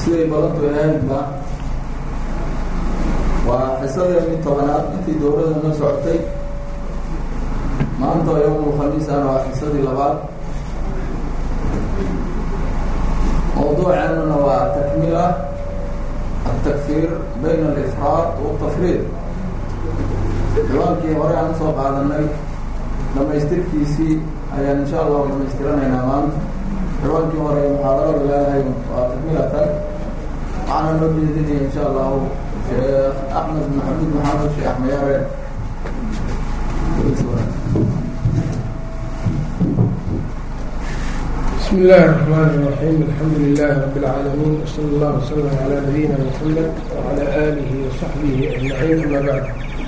siday badantu ahaydba waa xisadeedii tobanaad intii dowladda noo socotay maanta yowmul khamiisana waa xisadii labaad mawduuceennuna waa takmiila altakfiir bayna alifraad waltafriid ciwaankii hore aan usoo qaadanay dhamaystirkiisii ayaan insha allahu dhamaystiranaynaa maanta ciwaankii hore muxaadarada leedahay waa takmiilatan waxaana noo jeedinaya insha allahu sheekh axmed maxamed maxamed sheekh axmayaare بسم الله الرحمن الرحيم الحمد لله رب العالمين وصلى الله وسلم على نبينا محمد وعلى آله وصحبه أجمعين أما بعد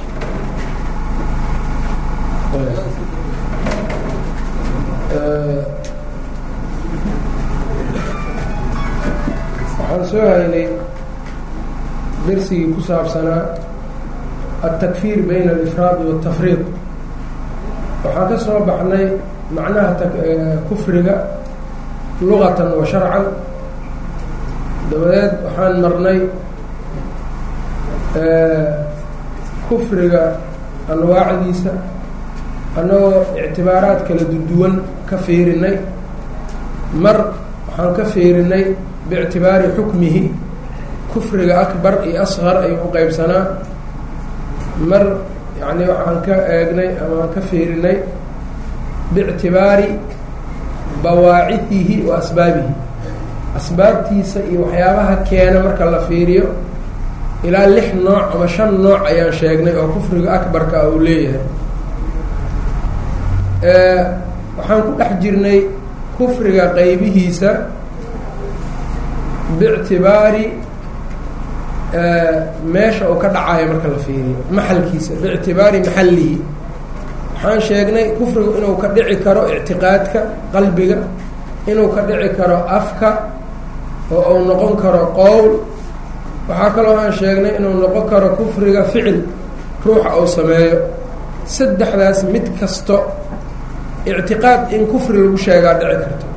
waxaan soo haynay darsigii ku saabsanaa التكفير بين الإفراad والتفriiq waxaan ka soo baxnay macnaha kufriga lugatan wa sharcan dabadeed waxaan marnay kufriga anwaacdiisa annagoo ictibaaraad kala duwan ka fiirinay mar waxaan ka fiirinay biictibaari xukmihi kufriga akbar iyo asqar ayuu u qeybsanaa mar yacni waxaan ka eegnay ama aan ka fiirinay biictibaari bawaacihihi wa asbaabihi asbaabtiisa iyo waxyaabaha keena marka la fiiriyo ilaa lix nooc ama shan nooc ayaan sheegnay oo kufriga akbarka ah uu leeyahay waxaan ku dhex jirnay kufriga qeybihiisa biictibaari meesha uu ka dhacayo marka la fiiriyo maxalkiisa biictibaari maxallihi waxaan sheegnay kufrigu inuu ka dhici karo ictiqaadka qalbiga inuu ka dhici karo afka oo uu noqon karo qowl waxaa kaloo aan sheegnay inuu noqon karo kufriga ficil ruuxa uu sameeyo saddexdaas mid kasto ictiqaad in kufri lagu sheegaa dhici karto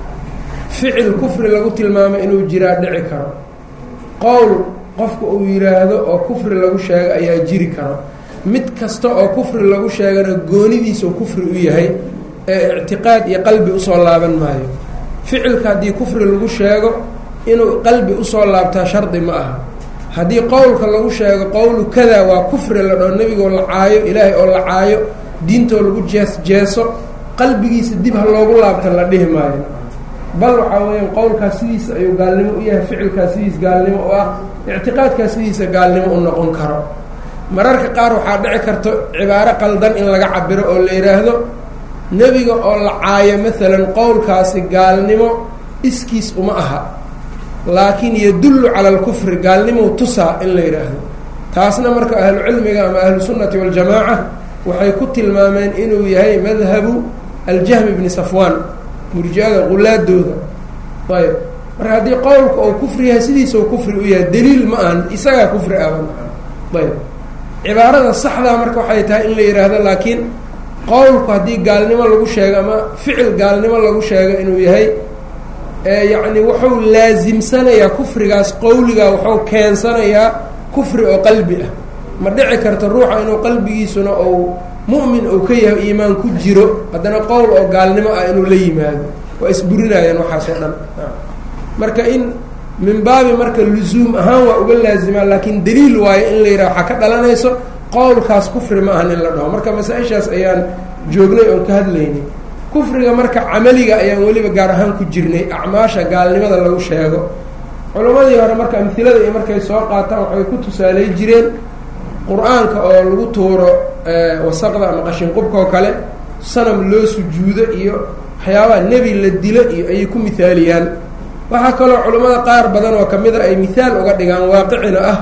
ficil kufri lagu tilmaamay inuu jiraa dhici karo qowl qofka uu yidhaahdo oo kufri lagu sheego ayaa jiri karo mid kasta oo kufri lagu sheegana goonidiisau kufri u yahay ee ictiqaad iyo qalbi usoo laaban maayo ficilka haddii kufri lagu sheego inuu qalbi usoo laabtaa shardi ma aha haddii qowlka lagu sheego qowlu kadaa waa kufri la dhao nebigoo la caayo ilaahay oo la caayo diintoo lagu jees jeeso qalbigiisa dib ha loogu laabta la dhihi maayo bal waxaa weeyaan qowlkaas sidiisa ayuu gaalnimo u yahay ficilkaas sidiis gaalnimo u ah ictiqaadkaas sidiisa gaalnimo u noqon karo mararka qaar waxaa dhici karto cibaaro qaldan in laga cabiro oo la yidhaahdo nebiga oo la caayo maalan qowlkaasi gaalnimo iskiis uma aha laakiin yadullu cala alkufri gaalnimou tusaa in la yidhaahdo taasna marka ahlu cilmiga ama ahlu sunnati waljamaaca waxay ku tilmaameen inuu yahay madhabu aljahmi bni safwaan murji-ada qulaadooda ayb marka haddii qowlka uu kufri yahay sidiisa u kufri u yahay daliil ma ahan isagaa kufri aba ayb cibaarada saxdaa marka waxay tahay in la yidhaahdo laakiin qowlku haddii gaalnimo lagu sheego ama ficil gaalnimo lagu sheego inuu yahay yacni wuxuu laasimsanayaa kufrigaas qowligaa wuxuu keensanayaa kufri oo qalbi ah ma dhici karto ruuxa inuu qalbigiisuna ou mu'min uu ka yahay iimaan ku jiro haddana qowl oo gaalnimo ah inuu la yimaado waa isburinayaan waxaas oo dhan marka in min baabi marka lusuum ahaan waa uga laazimaa laakiin daliil waayo in la yidhaha waxaa ka dhalanayso qowlkaas kufri ma ahan in la dhaho marka masaa-ishaas ayaan joognay oon ka hadlaynay kufriga marka camaliga ayaan weliba gaar ahaan ku jirnay acmaasha gaalnimada lagu sheego culimmadii hore marka amhilada iyo markay soo qaataan waxay ku tusaalay jireen qur-aanka oo lagu tuuro wasaqda ama qashinqubka oo kale sanam loo sujuudo iyo waxyaabaha nebi la dilo iyo ayay ku mihaaliyaan waxaa kaloo culimmada qaar badan oo kamida ay mihaal uga dhigaan waaqicina ah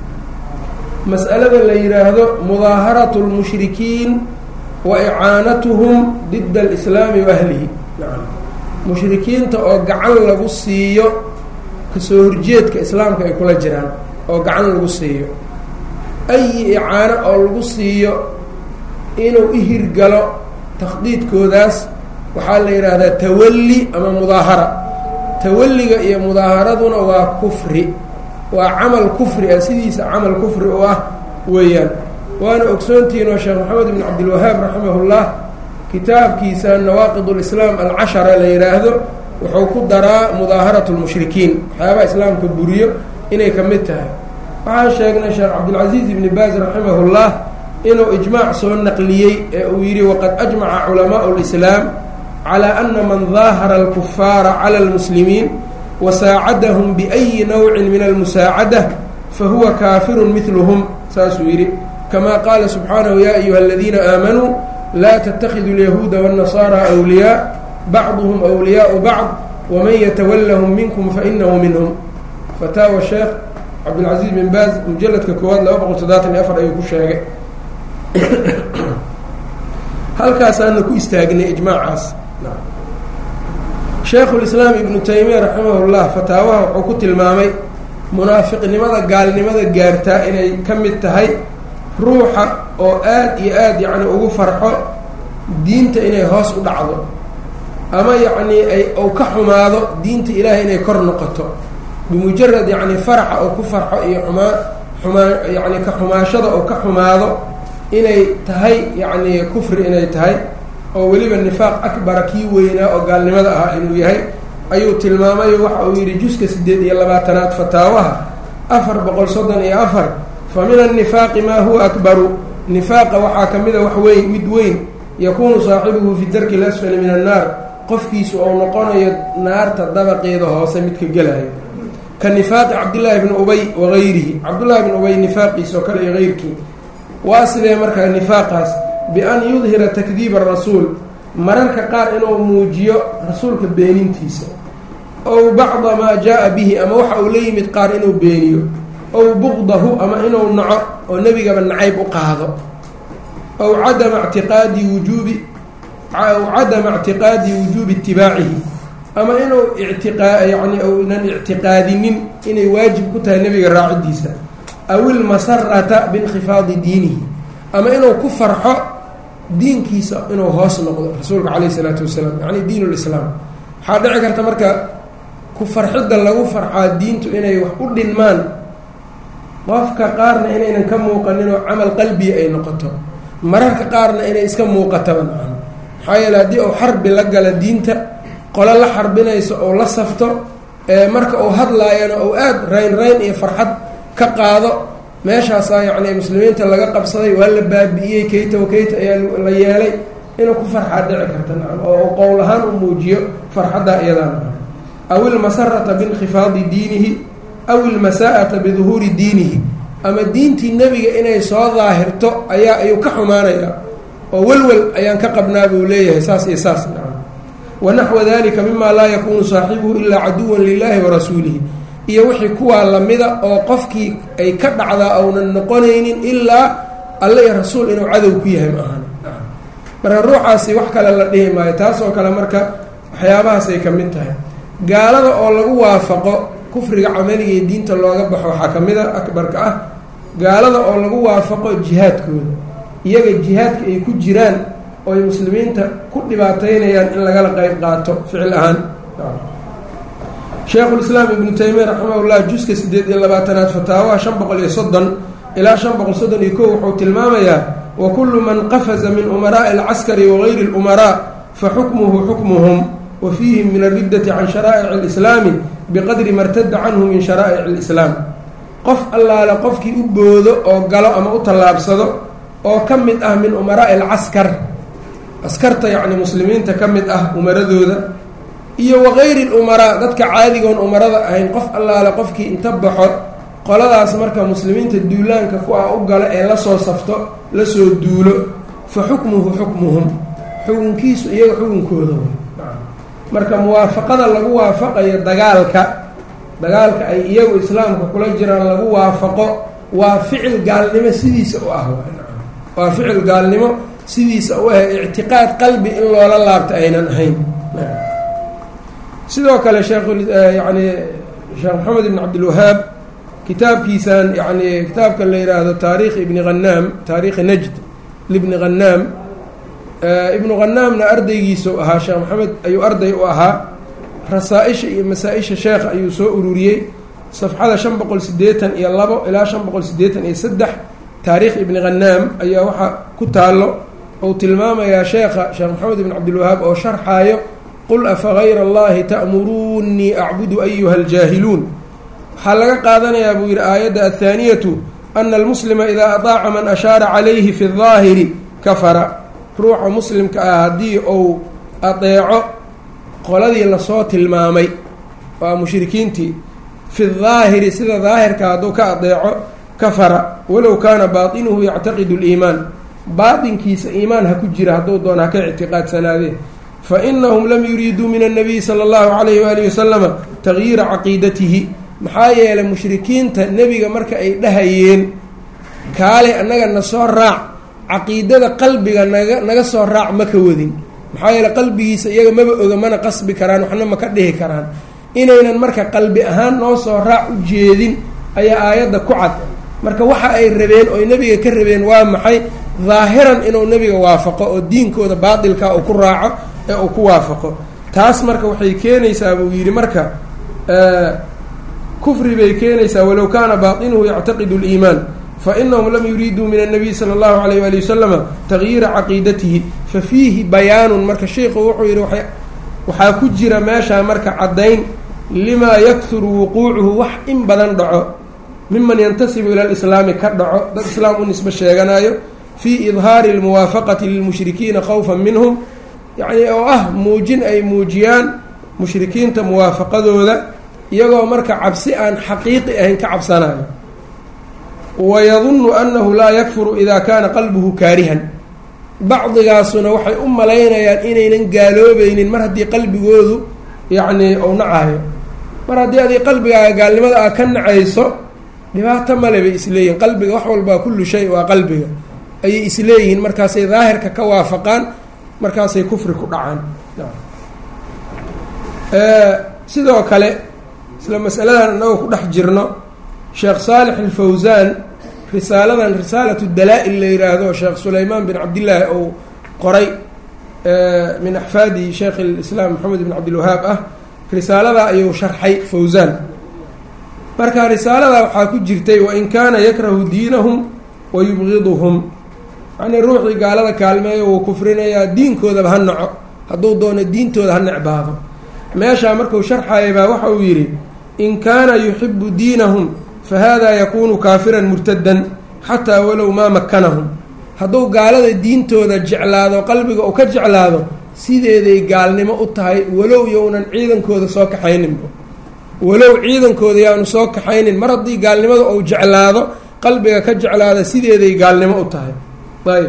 mas'alada la yidhaahdo mudaaharatu lmushrikiin wa icaanatuhum dida alislaami wa ahlihi mushrikiinta oo gacan lagu siiyo kasoo horjeedka islaamka ay kula jiraan oo gacan lagu siiyo ayi icaano oo lagu siiyo inuu ihirgalo takhdiidkoodaas waxaa la yidhaahdaa tawalli ama mudaahara tawalliga iyo mudaaharaduna waa kufri waa camal kufri ah sidiisa camal kufri u ah weeyaan waana ogsoontihiinoo sheekh maxamed ibn cabdilwahaab raximahullah kitaabkiisa nawaaqid lislaam alcashara la yidhaahdo wuxuu ku daraa mudaaharat lmushrikiin waxyaabaha islaamka buriyo inay ka mid tahay waxaan sheegnay sheekh cabdilcasiis ibni baaz raximahullah inuu ijmaac soo naqliyey ee uu yidhi waqad ajmaca culamaau lislaam calaa ana man daahara alkufaara cala almuslimiin wasaacadahum biayi nawcin min almusaacada fahuwa kaafirun midluhum saasuu yidhi kama qaala subxaanahu ya ayuha aladiina aamanuu laa ttakiduu اlyahuuda wالnasaara أwliyaa bacduhm أwliyaau bacd wman yatawalahum minkum fainahu minhm fataawa sheekh cabdilcaziiz bin baaz mujaladka koowaad laba boqol toddobaatan iyo afar ayuu ku sheegay halkaasaana ku istaagnay ijmaacaas sheekhulislaam ibnu taymiya raximahullah fataawaha wuxuu ku tilmaamay munaafiqnimada gaalnimada gaartaa inay ka mid tahay ruuxa oo aada iyo aada yacni ugu farxo diinta inay hoos u dhacdo ama yacnii ay ou ka xumaado diinta ilaahay inay kor noqoto bimujarad yacni faraxa oo ku farxo iyo xumaa xumaa yacni ka xumaashada oo ka xumaado inay tahay yacni kufri inay tahay oo weliba nifaaq akbara kii weynaa oo gaalnimada ahaa inuu yahay ayuu tilmaamayo waxa uu yidhi juska siddeed iyo labaatanaad fataawaha afar boqol soddon iyo afar fa min annifaaqi maa huwa akbaru nifaaqa waxaa ka mida wax weyn mid weyn yakuunu saaxibuhu fi darki lasfali min annaar qofkiisu ou noqonayo naarta dabaqeeda hoose midka gelayo ka nifaaqi cabdillaahi bni ubay wagayrihi cabdullaahi bni ubay nifaaqiisa oo kale iyo heyrkii waa sidee markaa nifaaqaas bi-an yudhira takdiiba arasuul mararka qaar inuu muujiyo rasuulka beenintiisa ow bacda maa jaa-a bihi ama waxa uu la yimid qaar inuu beeniyo ow buqdahu ama inuu naco oo nebigaba nacayb u qaado ow cadama ictiqaadi wujuubi aw cadama ictiqaadi wujuubi itibaacihi ama inuu ictiqaa yacni ounan ictiqaadinin inay waajib ku tahay nebiga raacidiisa aw ilmasarata biinkhifaadi diinihi ama inuu ku farxo diinkiisa inuu hoos noqdo rasuulka caleyh isalaatu wasalaam yacni diin lislaam waxaa dhici karta marka ku farxidda lagu farxaa diintu inay wax u dhinmaan qofka qaarna inaynan ka muuqaninoo camal qalbiya ay noqoto mararka qaarna inay iska muuqataba maan maxaa yeele haddii uu xarbi la gala diinta qolo la xarbinayso oo la safto ee marka uu hadlaayana ou aada rayn rayn iyo farxad ka qaado meeshaasaa yacni muslimiinta laga qabsaday waa la baabi'iyey kayta wa kayta ayaa la yeelay inuu ku farxaa dhici karta nacam oo qowl ahaan u muujiyo farxaddaa iyadaa nacam aw ilmasarata biinkhifaadi diinihi aw ilmasaa'ata biduhuuri diinihi ama diintii nebiga inay soo daahirto ayaa ayuu ka xumaanayaa oo welwel ayaan ka qabnaa buu leeyahay saas iyo saas nacam wanaxwa dalika mima laa yakuunu saaxibuhu ilaa caduwan lilahi warasuulihi iyo wixii kuwaa lamida oo qofkii ay ka dhacdaa ounan noqonaynin ilaa alle iyo rasuul inuu cadow ku yahay ma ahan marka ruuxaasi wax kale la dhihi maayo taas oo kale marka waxyaabahaasay ka mid tahay gaalada oo lagu waafaqo kufriga camaliga iyo diinta looga baxo waxaa ka mid a akbarka ah gaalada oo lagu waafaqo jihaadkooda iyaga jihaadka ay ku jiraan oo ay muslimiinta ku dhibaataynayaan in lagala qeyb qaato ficil ahaan sheekhulislaam ibnu taymiya raximahullah juska siddeed iyo labaatanaad fataawaha shan boqol iyo soddon ilaa shan boqol soddon iyo kow wuxuu tilmaamayaa wa kullu man qafaza min umaraa'i alcaskari wagayri اlumaraa fa xukmuhu xukmuhum wa fiihim min alriddati can sharaa'ic alislaami biqadri ma rtadda canhu min sharaa'ic alislaam qof allaale qofkii u boodo oo galo ama u tallaabsado oo ka mid ah min umaraa'i alcaskar askarta yacni muslimiinta ka mid ah umaradooda iyo wagayri lumaraa dadka caadigoon umarada ahayn qof allaale qofkii inta baxo qoladaas marka muslimiinta duulaanka ku ah u galo ee lasoo safto lasoo duulo fa xukmuhu xukmuhum xukunkiisu iyaga xukunkooda wey marka muwaafaqada lagu waafaqayo dagaalka dagaalka ay iyagu islaamka kula jiraan lagu waafaqo waa ficil gaalnimo sidiisa u ah waa ficil gaalnimo sidiisa u ah ictiqaad qalbi in loola laabta aynan ahayn sidoo kale sheekh yani sheekh maxamed ibn cabdilwahaab kitaabkiisan yani kitaabkan la yihaahdo taarikh ibni hanaam taarikhi najd libni hanaam ibnu khanaamna ardaygiisau ahaa sheekh maxamed ayuu arday u ahaa rasaa-isha iyo masaa-isha sheekha ayuu soo ururiyey safxada shan boqol sideetan iyo labo ilaa shan boqol sideetan iyo saddex taariikh ibni khanaam ayaa waxaa ku taalo ou tilmaamayaa sheekha sheekh maxamed ibn cabdilwahaab oo sharxaayo qul afa gayra allahi ta'muruunii acbudu ayuha aljaahiluun waxaa laga qaadanayaa buu yidhi aayadda athaaniyatu ana almuslima idaa ataaca man ashaara calayhi fi daahiri kafara ruuxa muslimka ah haddii uu adeeco qoladii lasoo tilmaamay waa mushrikiintii fi daahiri sida daahirka hadduu ka adeeco kafara walow kaana baatinuhu yactaqidu liimaan baatinkiisa iimaan ha ku jira hadduu doona ha ka ictiqaadsanaadee fa inahum lam yuriiduu min annabiyi sala allahu calayhi waalihi wasalama tagyiira caqiidatihi maxaa yeelay mushrikiinta nebiga marka ay dhahayeen kaale annaga na soo raac caqiidada qalbiga naga naga soo raac ma ka wadin maxaa yeele qalbigiisa iyaga maba oga mana qasbi karaan waxna ma ka dhihi karaan inaynan marka qalbi ahaan noo soo raac u jeedin ayaa aayadda ku cad marka waxa ay rabeen ooy nebiga ka rabeen waa maxay daahiran inuu nebiga waafaqo oo diinkooda baatilka uu ku raaco ee uu ku waafaqo taas marka waxay keenaysaa buu yidhi marka kufri bay keenaysaa walow kaana baatinuhu yactaqidu liimaan fainahum lam yuriiduu min annabiy sala allahu alayh waali wasalama tagyiira caqiidatihi fa fiihi bayaanun marka sheikhu wuxuu yidhi waxaa ku jira meeshaa marka caddayn limaa yakhuru wuquucuhu wax in badan dhaco miman yantasibu ila lislaami ka dhaco dad islaam u nisbo sheeganayo fii idhaari almuwaafaqati lilmushrikiina khawfan minhum yacni oo ah muujin ay muujiyaan mushrikiinta muwaafaqadooda iyagoo marka cabsi aan xaqiiqi ahayn ka cabsanayo wayadunnu annahu laa yakfuru idaa kaana qalbuhu kaarihan bacdigaasuna waxay u malaynayaan inaynan gaaloobaynin mar haddii qalbigoodu yacnii ou nacayo mar haddii adii qalbigaaga gaalnimada aa ka nacayso dhibaato male bay isleeyihin qalbiga wax walbaa kullu shay waa qalbiga ayay isleeyihiin markaasay daahirka ka waafaqaan markaasay kufri ku dhacaan sidoo kale isla masaladan inagoo ku dhex jirno sheekh saalix alfawsaan risaaladan risaalatu dalaa-il la yiraahdo sheekh sulaymaan bin cabdillaahi ou qoray min axfaadi sheekh lislaam maxamed bin cabdilwahaab ah risaaladaa ayuu sharxay fawsaan marka risaalada waxaa ku jirtay wain kaana yakrahu diinahum wa yubgiduhum yacnii ruuxii gaalada kaalmeeyo wuu kufrinayaa diinkoodaba ha naco hadduu doono diintooda ha necbaado meeshaa marku sharxaya baa waxa uu yidhi in kaana yuxibu diinahum fahada yakunu kaafiran murtadan xataa walow maa makanahum hadduu gaalada diintooda jeclaado qalbiga uu ka jeclaado sideeday gaalnimo u tahay walow yownan ciidankooda soo kaxayninba walow ciidankooda yaanu soo kaxaynin mar haddii gaalnimada uu jeclaado qalbiga ka jeclaada sideeday gaalnimo u tahay ayb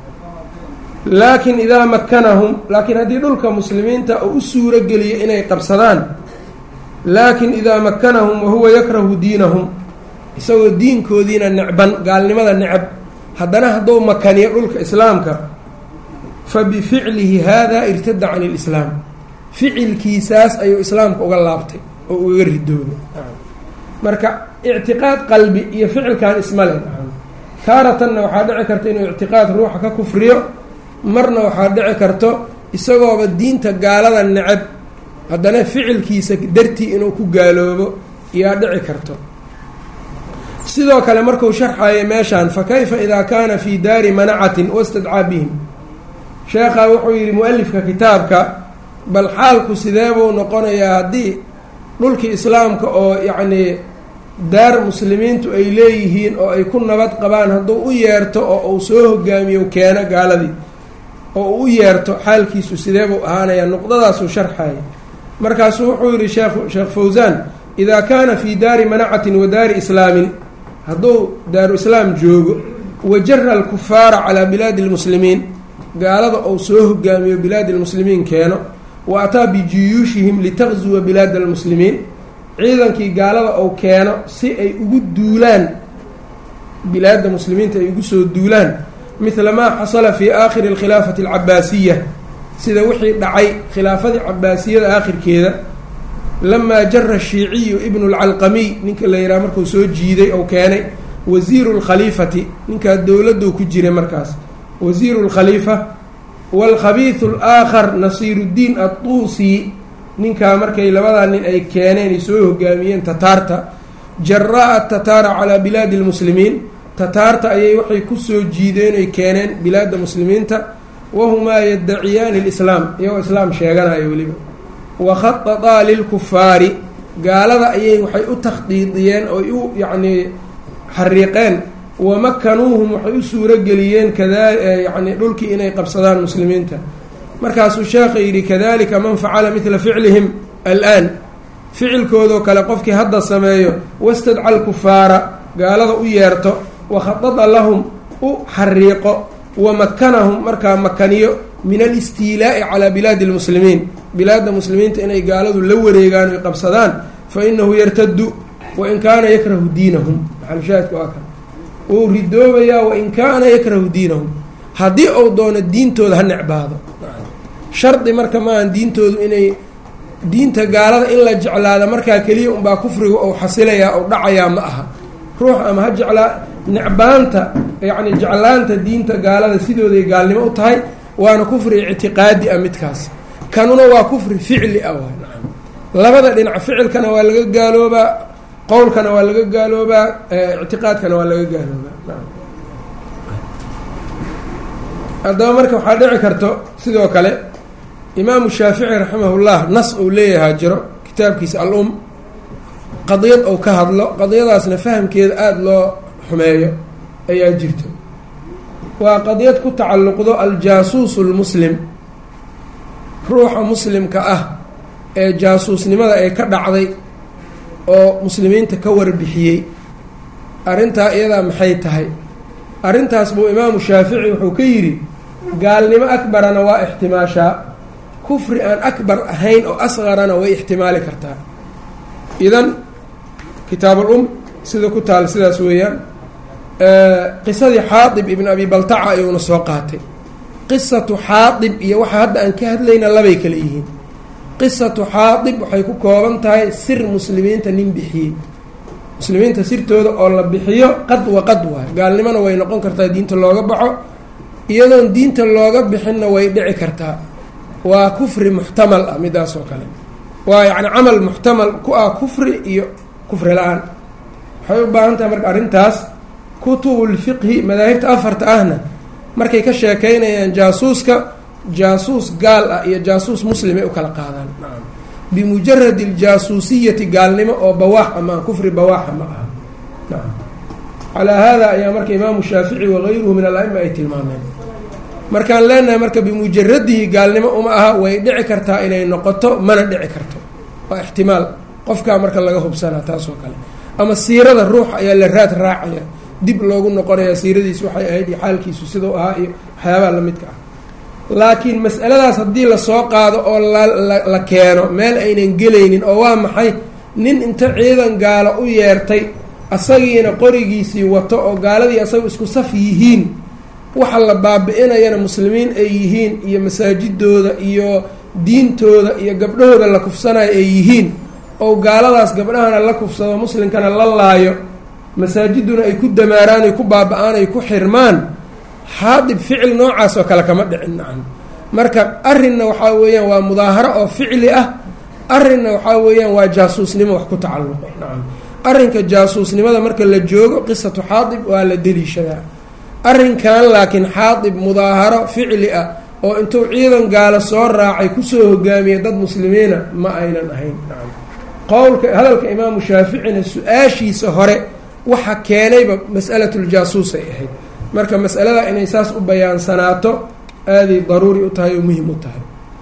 laakin idaa makanahum laakiin haddii dhulka muslimiinta uu u suuro geliyo inay qabsadaan laakin idaa makanahum wahuwa yakrahu diinahum isagoo diinkoodiina necban gaalnimada necab haddana hadduu makaniyo dhulka islaamka fa bificlihi haadaa irtada can ilislaam ficilkiisaas ayuu islaamka uga laabtay oo ugaga ridooday marka ictiqaad qalbi iyo ficilkan isma leh taaratanna waxaa dhici karta inuu ictiqaad ruuxa ka kufriyo marna waxaa dhici karto isagooba diinta gaalada necab haddana ficilkiisa dartii inuu ku gaaloobo iyaa dhici karto sidoo kale marku sharxayo meeshaan fa kayfa idaa kaana fii daari manacatin wastadcaa bihim sheekha wuxuu yidhi mu-alifka kitaabka bal xaalku sidee buu noqonayaa haddii dhulkii islaamka oo yacnii daar muslimiintu ay leeyihiin oo ay ku nabad qabaan hadduu u yeerto oo uu soo hogaamiyo keeno gaaladii oo uu u yeerto xaalkiisu sidee buu ahaanayaa nuqdadaasuu sharxaya markaasuu wuxuu yidhi sheekh sheekh fawsaan idaa kaana fii daari manacatin wa daari islaamin hadduu daaru islaam joogo wajara alkufaara calaa bilaadi lmuslimiin gaalada ou soo hogaamiyo bilaadi lmuslimiin keeno wa ataa bijuyuushihim litaqzuwa bilaada almuslimiin ciidankii gaalada ou keeno si ay ugu duulaan bilaadda muslimiinta ay ugu soo duulaan midla maa xasala fii aakhiri alkhilaafati alcabaasiya sida wixii dhacay khilaafadii cabaasiyada aakhirkeeda lamaa jara shiiciyu ibnu lcalqamiy ninka la yidhaha markuu soo jiiday ou keenay wasiiru lkhaliifati ninkaa dowladuu ku jiray markaas wasiiru lkhaliifa waalkhabiisu alaakhar nasiiruddiin adduusi ninkaa markay labadaa nin ay keeneen ay soo hogaamiyeen tataarta jaraa tataara calaa bilaadi lmuslimiin tataarta ayay waxay kusoo jiideen ay keeneen bilaadda muslimiinta wahumaa yaddaciyaani lislaam iyagoo islaam sheeganayo weliba wa khadataa lilkufaari gaalada ayay waxay u takhdiidiyeen oy u yacnii xariiqeen wamakanuuhum waxay u suurogeliyeen kada yacni dhulkii inay qabsadaan muslimiinta markaasuu sheekha yidhi kadalika man facala midla ficlihim al-aan ficilkoodoo kale qofkii hadda sameeyo wastadca lkufaara gaalada u yeerto wakhadada lahum u xariiqo wamakanahum markaa makaniyo min alistiilaa'i calaa bilaadi lmuslimiin bilaadda muslimiinta inay gaaladu la wareegaan oy qabsadaan fa inahu yartadu wain kaana yakrahu diinahum maxalushaahidka waa kan wuu ridoobayaa wain kaana yakrahu diinahum haddii uu doono diintooda ha necbaado shardi marka maahan diintoodu inay diinta gaalada in la jeclaada markaa keliya unbaa kufriga ou xasilayaa ou dhacayaa ma aha ruux ama ha jeclaa necbaanta yacni jeclaanta diinta gaalada sidooday gaalnimo u tahay waana kufri ictiqaadi ah midkaas kanuna waa kufri ficli ah waa nacam labada dhinac ficilkana waa laga gaaloobaa qowlkana waa laga gaaloobaa ictiqaadkana waa laga gaaloobaa nacam haddaba marka waxaa dhici karto sidoo kale imaamu shaafici raximahullah nas uu leeyahaa jiro kitaabkiisa al-um qadiyad ou ka hadlo qadiyadaasna fahamkeeda aada loo xumeeyo ayaa jirto waa qadiyad ku tacalluqdo aljaasuusu lmuslim ruuxa muslimka ah ee jaasuusnimada ay ka dhacday oo muslimiinta ka warbixiyey arrintaa iyadaa maxay tahay arrintaas buu imaamu shaafici wuxuu ka yidhi gaalnimo akbarana waa ixtimaashaa kufri aan akbar ahayn oo asqarana way ixtimaali kartaa idan kitaabul um sida ku taal sidaas weeyaan qisadii xaadib ibn abi baltaca ayuuna soo qaatay qisatu xaadib iyo waxa hadda aan ka hadlayna labay kale yihiin qisatu xaadib waxay ku kooban tahay sir muslimiinta nin bixiyey muslimiinta sirtooda oo la bixiyo qad wa qad waay gaalnimona way noqon kartaa diinta looga baxo iyadoon diinta looga bixinna way dhici kartaa waa kufri muxtamal ah midaas oo kale waa yacni camal muxtamal ku ah kufri iyo kufri la-aan waxay u baahan tahay marka arrintaas kutubulfiqhi madaahibta afarta ahna markay ka sheekeynayaan jaasuuska jaasuus gaal ah iyo jaasuus muslimay u kala qaadaan nacam bimujaradi aljaasuusiyati gaalnimo oo bawaaxa maa kufri bawaaxa ma aha nacam calaa hada ayaa marka imaamu shaafici wagayruhu min al-aima ay tilmaameen markaan leenahay marka bimujaradihi gaalnimo uma aha way dhici kartaa inay noqoto mana dhici karto waa ixtimaal qofkaa marka laga hubsanaa taas oo kale ama siirada ruuxa ayaa la raad raacaya dib loogu noqonaya siiradiisu waxay ahayd iyo xaalkiisu sidau ahaa iyo waxyaabaha lamidka ah laakiin mas'aladaas haddii lasoo qaado oo la keeno meel aynan gelaynin oo waa maxay nin inta ciidan gaalo u yeertay asagiina qorigiisii wato oo gaaladii asaga isku saf yihiin waxa la baabi-inayana muslimiin ay yihiin iyo masaajidooda iyo diintooda iyo gabdhahooda la kufsanayo ay yihiin oo gaaladaas gabdhahana la kufsado muslimkana la laayo masaajiduna ay ku damaaraan ay ku baaba-aan ay ku xirmaan xaadib ficil noocaas oo kale kama dhicin nacam marka arrinna waxaa weeyaan waa mudaaharo oo ficli ah arrinna waxaa weeyaan waa jaasuusnimo wax ku tacalluqo nacam arrinka jaasuusnimada marka la joogo qisatu xaadib waa la deliishadaa arrinkan laakiin xaadib mudaaharo ficli ah oo intuu ciidan gaalo soo raacay kusoo hogaamiyay dad muslimiina ma aynan ahayn nacam qowlka hadalka imaamu shaaficina su-aashiisa hore waxa keenayba mas'alatuljaasuus ay ahayd marka mas'alada inay saas u bayaansanaato aaday daruuri u tahay oo muhim u tahay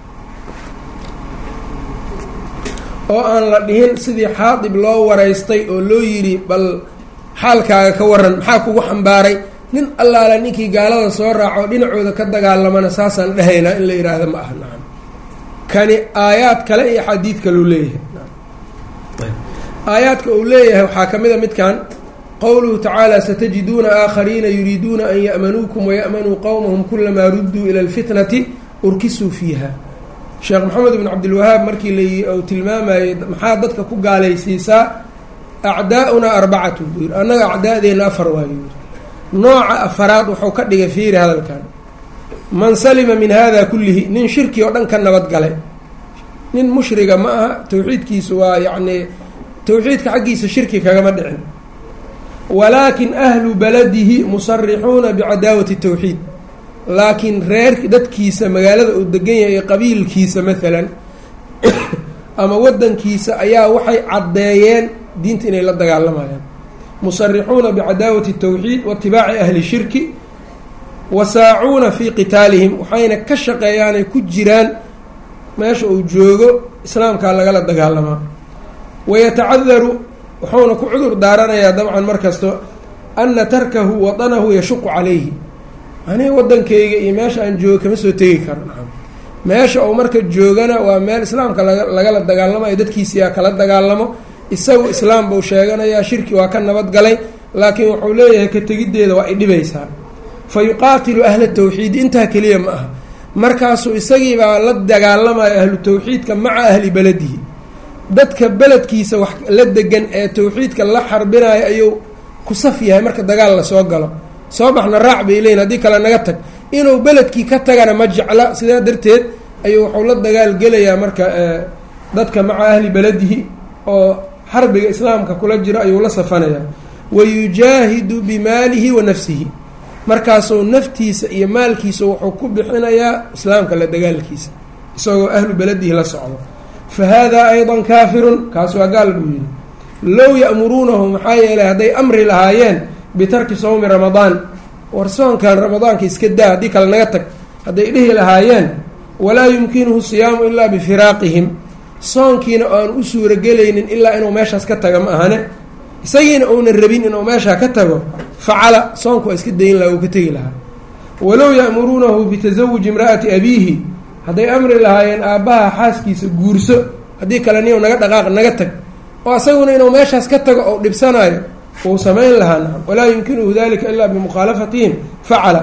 oo aan la dhihin sidii xaadib loo waraystay oo loo yidhi bal xaalkaaga ka waran maxaa kugu xambaaray nin allaala ninkii gaalada soo raaco dhinacooda ka dagaalamana saasaan dhahaynaa in la yidhaahda ma aha nacam kani aayaad kale iyo xadiid kaleu leeyahay aayaadka uu leeyahay waxaa ka mid a midkan qowluhu tacaala satajiduuna aakhariina yuriiduuna an ya'manuukum waya'manuu qowmahum kulamaa rudduu ila alfitnati urkisuu fiiha sheekh maxamed ibn cabdilwahaab markii la uu tilmaamayey maxaa dadka ku gaalaysiisaa acdaa'unaa arbacatu buu yidhi annaga acdaa'deenna afar waayu yidhi nooca afaraad wuxuu ka dhigay fiiri hadalkan man salima min hada kullihi nin shirki oo dhan ka nabad galay nin mushriga ma aha tawxiidkiisu waa yacni tawxiidka xaggiisa shirki kagama dhicin walaakin ahlu baladihi musarixuuna bicadaawati tawxiid laakiin reer dadkiisa magaalada uu degan yahay qabiilkiisa maalan ama wadankiisa ayaa waxay caddeeyeen diinta inay la dagaalamayaan musarixuuna bicadaawati tawxiid waitibaaci ahli shirki wasaacuuna fii qitaalihim waxayna ka shaqeeyaanay ku jiraan meesha uu joogo islaamkaa lagala dagaalamaa wayatacadaru wuxuuna ku cudur daaranayaa dabcan mar kasto ana tarkahu wadanahu yashuqu calayhi aniga wadankayga iyo meesha aan joogo kama soo tegi karo meesha uu marka joogana waa meel islaamka lagala dagaalamayo dadkiisiyaa kala dagaalamo isagu islaam buu sheeganayaa shirki waa ka nabadgalay laakiin wuxuu leeyahay ka tegiddeeda waa idhibaysaa fa yuqaatilu ahla tawxiidi intaa keliya ma aha markaasuu isagiibaa la dagaalamayo ahlu tawxiidka maca ahli beledihi dadka beledkiisa wax la degan ee tawxiidka la xarbinayo ayuu ku saf yahay marka dagaal lasoo galo soo baxna raac bay leeyiin haddii kale naga tag inuu beledkii ka tagana ma jecla sidaa darteed ayuu wuxuu la dagaal gelayaa marka dadka maca ahli beledihi oo xarbiga islaamka kula jiro ayuu la safanayaa wayujaahidu bimaalihi wa nafsihi markaasuu naftiisa iyo maalkiisa wuxuu ku bixinayaa islaamka la dagaalkiisa isagoo ahlu beledihi la socdo fa haadaa aydan kaafirun kaas waa gaal buu yidhi low ya'muruunahu maxaa yeelay hadday amri lahaayeen bitarki sawmi ramadaan war soonkan ramadaanka iska daa haddii kale naga tag hadday dhihi lahaayeen walaa yumkinuhu siyaamu ilaa bifiraaqihim soonkiina aan u suuragelaynin ilaa inuu meeshaas ka taga ma ahane isagiina uunan rabin inuu meeshaa ka tago facala soonku waa iska dayin laha uu ka tegi lahaa walow ya'muruunahu bitasawuji imra'ati abiihi hadday amri lahaayeen aabbaha xaaskiisa guurso haddii kale niyow naga dhaqaaq naga tag oo isaguna inuu meeshaas ka tago ou dhibsanayo wuu samayn lahaa nacam walaa yumkinuhu dalika ilaa bimukhaalafatihim facala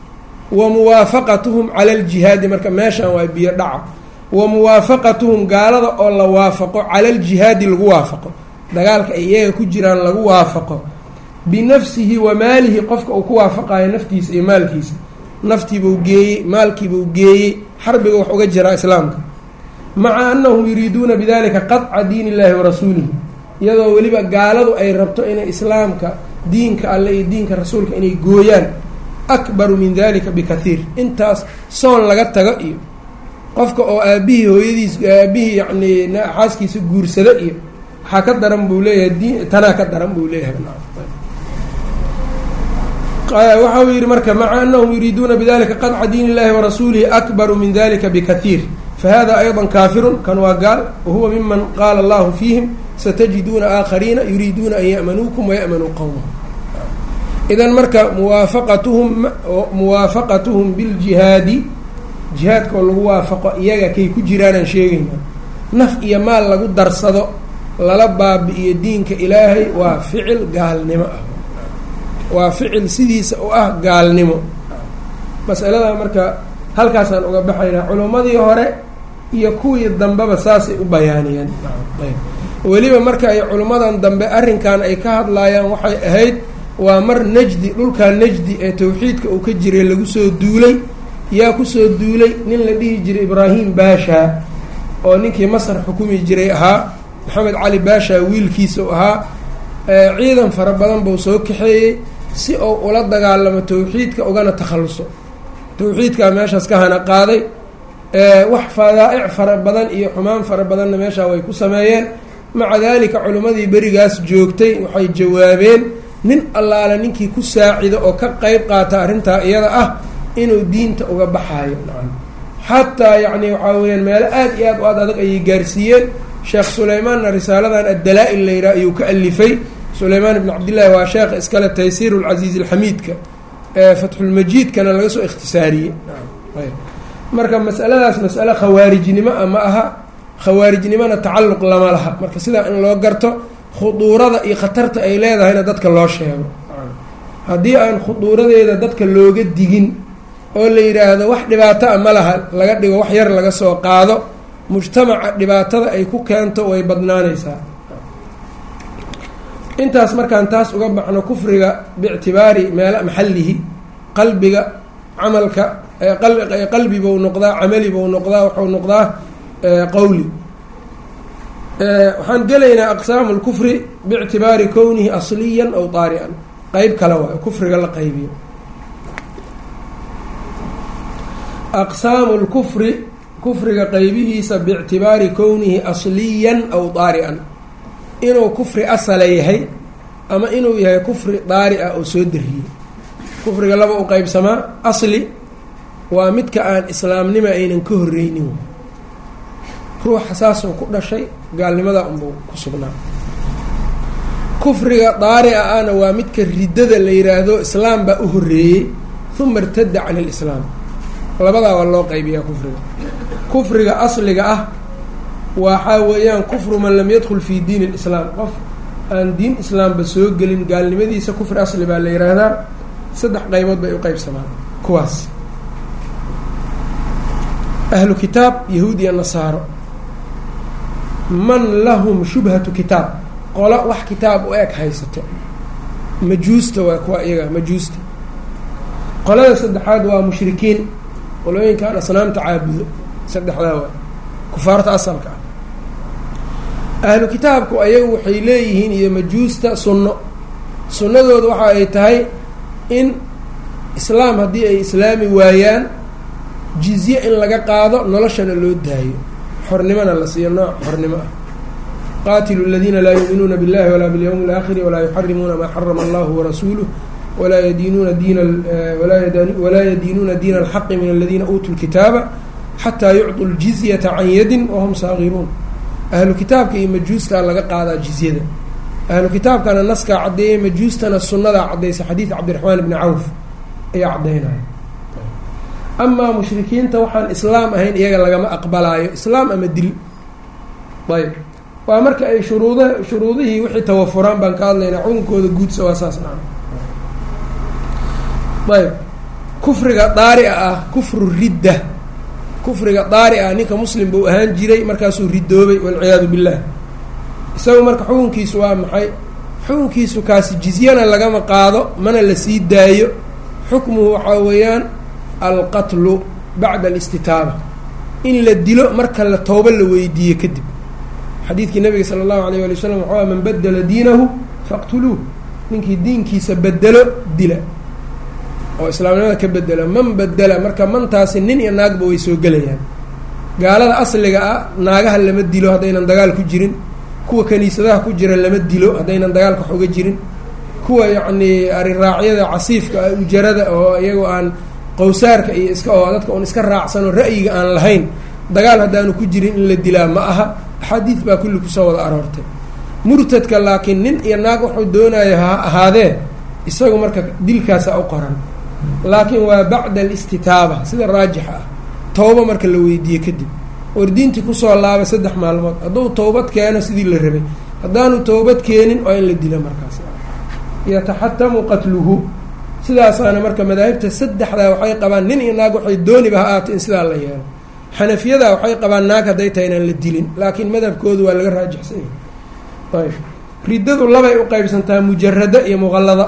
wa muwaafaqatuhum cala aljihaadi marka meeshan waa biyo dhaca wa muwaafaqatuhum gaalada oo la waafaqo cala aljihaadi lagu waafaqo dagaalka ay iyaga ku jiraan lagu waafaqo binafsihi wa maalihi qofka uu ku waafaqayo naftiisa iyo maalkiisa naftiibuu geeyey maalkiibuu geeyey xarbiga wax uga jiraa islaamka maca annahum yuriiduuna bidalika qadca diin illahi wa rasuulihi iyadoo weliba gaaladu ay rabto inay islaamka diinka alle iyo diinka rasuulka inay gooyaan akbaru min dalika bikathiir intaas soon laga tago iyo qofka oo aabihii hooyadiis aabihii yacni xaaskiisa guursado iyo waxaa ka daran buu leeyahay diin tanaa ka daran buu leeyahay waxa uu yidhi marka maca anahum yuriiduuna bidalika qadca diin illahi warasuulihi akbaru min dalika bikathiir fahada ayضa kaafirun kan waa gaal wahuwa miman qaala allahu fiihim satajiduuna aakhariina yuriiduuna an ya'manuukum waya'manuu qowmahum idan marka muwaafaqatuhum muwaafaqatuhum biljihaadi jihaadka oo lagu waafaqo iyaga kay ku jiraanaan sheegayna naf iyo maal lagu darsado lala baabi-iyo diinka ilaahay waa ficil gaalnimo ah waa ficil sidiisa u ah gaalnimo masalada marka halkaasaan uga baxaynaa culummadii hore iyo kuwii dambeba saasay u bayaaniyeen weliba marka ay culummadan dambe arrinkan ay ka hadlaayaan waxay ahayd waa mar najdi dhulkaa najdi ee tawxiidka uu ka jiray lagu soo duulay yaa kusoo duulay nin la dhihi jiray ibraahim baasha oo ninkii masar xukumi jiray ahaa maxamed cali baasha wiilkiisa u ahaa ciidan fara badan buu soo kaxeeyey si uu ula dagaalamo tawxiidka ugana takhalluso tawxiidkaa meeshaas ka hana qaaday wax fadaa'ic fara badan iyo xumaan fara badanna meeshaa way ku sameeyeen maca daalika culimmadii berigaas joogtay waxay jawaabeen nin allaale ninkii ku saacido oo ka qeyb qaata arrintaa iyada ah inuu diinta uga baxaayo xataa yacni waxaa weyaan meelo aad iyo aad u aad adag ayay gaarsiiyeen sheekh sulaymaanna risaaladan addalaa-il layraa ayuu ka alifay sulaymaan ibn cabdillaahi waa sheekha iskale taysiir lcasiiz alxamiidka ee fatxulmajiidkana laga soo ikhtisaariyey marka masaladaas masale khawaarijnimo a ma aha khawaarijnimona tacalluq lama laha marka sidaa in loo garto khuduurada iyo khatarta ay leedahayna dadka loo sheego haddii aan khuduuradeeda dadka looga digin oo la yidhaahdo wax dhibaato a ma laha laga dhigo wax yar laga soo qaado mujtamaca dhibaatada ay ku keento way badnaanaysaa intaas markaan taas uga baxno kufriga biictibaari meela maxallihi qalbiga camalka qalbi buu noqdaa camali buu noqdaa wuxuu noqdaa qowli waxaan gelaynaa aqsaamu lkufri biictibaari kownihi asliyan aw daari'an qeyb kale waayo kufriga la qaybiyo aqsaamu lkufri kufriga qeybihiisa biictibaari kownihi asliyan aw daari'an inuu kufri asala yahay ama inuu yahay kufri daari ah oo soo dariyey kufriga laba u qeybsamaa asli waa midka aan islaamnimo aynan ka horreynin ruuxa saasoo ku dhashay gaalnimada unbuu ku sugnaa kufriga daari-a ahna waa midka riddada la yiraahdo islaam baa u horreeyey uma irtada can ilislaam labadaa waa loo qaybiyaa kufriga kufriga asliga ah waxaa weeyaan kufru man lam yadkhul fi diin اlislaam qof aan diin islaamba soo gelin gaalnimadiisa kufri asli baa la yiraahdaa saddex qaybood bay u qeybsamaan kuwaas ahlu kitaab yahuud iyo nasaaro man lahum shubhatu kitaab qolo wax kitaab u eg haysato majuusta waa kuwa iyaga majuusta qolada saddexaad waa mushrikiin qolooyinkaan asnaamta caabudo saddexdaa waa kufaarta asalka ah ahlu kitaabku ayagu waxay leeyihiin iyo majuusta sunno sunnadooda waxa ay tahay in islaam haddii ay islaami waayaan jizye in laga qaado noloshana loo daayo xornimona la siiyo nooc xornimo ah qaatilu اladiina laa yuuminuuna biاllahi walaa biاlyawmi اlaakhiri walaa yuxarimuuna maa xarama allahu warasuuluh walaa yadiinuuna diina walaa yadiinuuna diina alxaqi min aladiina uutuu lkitaaba xataa yucطuu ljizyata can yadin wahum saagiruun ahlu kitaabka iyo majuustaa laga qaadaa jizyada ahlu kitaabkana naskaa caddeeyay majuustana sunnadaa caddaysa xadiid cabdiraxmaan bni cawf ayaa caddaynaya amaa mushrikiinta waxaan islaam ahayn iyaga lagama aqbalaayo islaam ama dil ayb waa marka ay shuruuda shuruudihii wixii tawafuraan baan ka hadlaynaa xukunkooda guudsa waa saas naa ayb kufriga daari-a ah kufru ridda kufriga daari ah ninka muslim buu ahaan jiray markaasuu ridoobay walciyaadu billah isagu marka xukunkiisu waa maxay xukunkiisu kaasi jizyana lagama qaado mana la sii daayo xukmuhu waxaa weeyaan alqatlu bacda alistitaaba in la dilo marka la toobo la weydiiyo kadib xadiidkii nabiga sala allahu alayh ali wasalam waxaa man badela diinahu faqtuluuh ninkii diinkiisa bedelo dila oo islaamnimada ka bedela man bedela marka mantaasi nin iyo naagba way soo gelayaan gaalada asliga ah naagaha lama dilo haddaynan dagaal ku jirin kuwa kaniisadaha ku jira lama dilo haddaynan dagaalka wax uga jirin kuwa yacnii ariraacyada casiifka ah ujarada oo iyagoo aan qowsaarka iyo iska oo dadka un iska raacsanoo ra'yiga aan lahayn dagaal haddaanu ku jirin in la dilaa ma aha axaadiid baa kulli kusoo wada aroortay murtadka laakiin nin iyo naag wuxuu doonaya ha ahaadee isagu marka dilkaasa u qoran laakiin waa bacda alistitaaba sida raajixa ah towba marka la weydiiye kadib wardiintii kusoo laaba saddex maalmood hadduu towbad keeno sidii la rabay haddaanu towbad keenin waa in la dila markaas yataxatamu qatluhu sidaasaana marka madaahibta saddexdaa waxay qabaan nin iyo naag waxay dooniba ha ahaatay in sidaa la yeelo xanafiyada waxay qabaan naag hadday tahay inaan la dilin laakiin madhabkoodu waa laga raajixsanya ayb riddadu labay u qeybsantaa mujarada iyo muqallada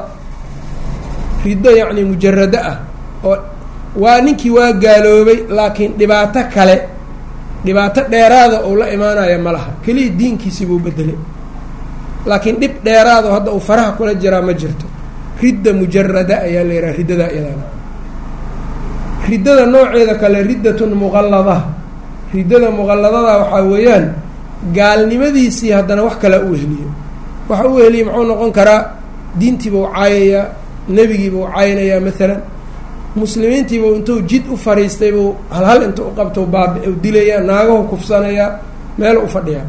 riddo yacni mujarado ah oo waa ninkii waa gaaloobay laakiin dhibaato kale dhibaato dheeraada uu la imaanaya ma laha keliya diinkiisii buu bedelay laakiin dhib dheeraado hadda uu faraha kula jiraa ma jirto ridda mujarada ayaa la yidhaha riddadaa iyadana riddada nooceeda kale riddatun muqallada riddada muqalladada waxaa weeyaan gaalnimadiisii haddana wax kale u wehliyo waxa u wehliya muxuu noqon karaa diintiibuu caayayaa nebigiibuu caynayaa maalan muslimiintiibuu intuu jid u fariistay buu halhal inta u qabto baabi u dilayaa naagahu kufsanayaa meel u fadhiyaa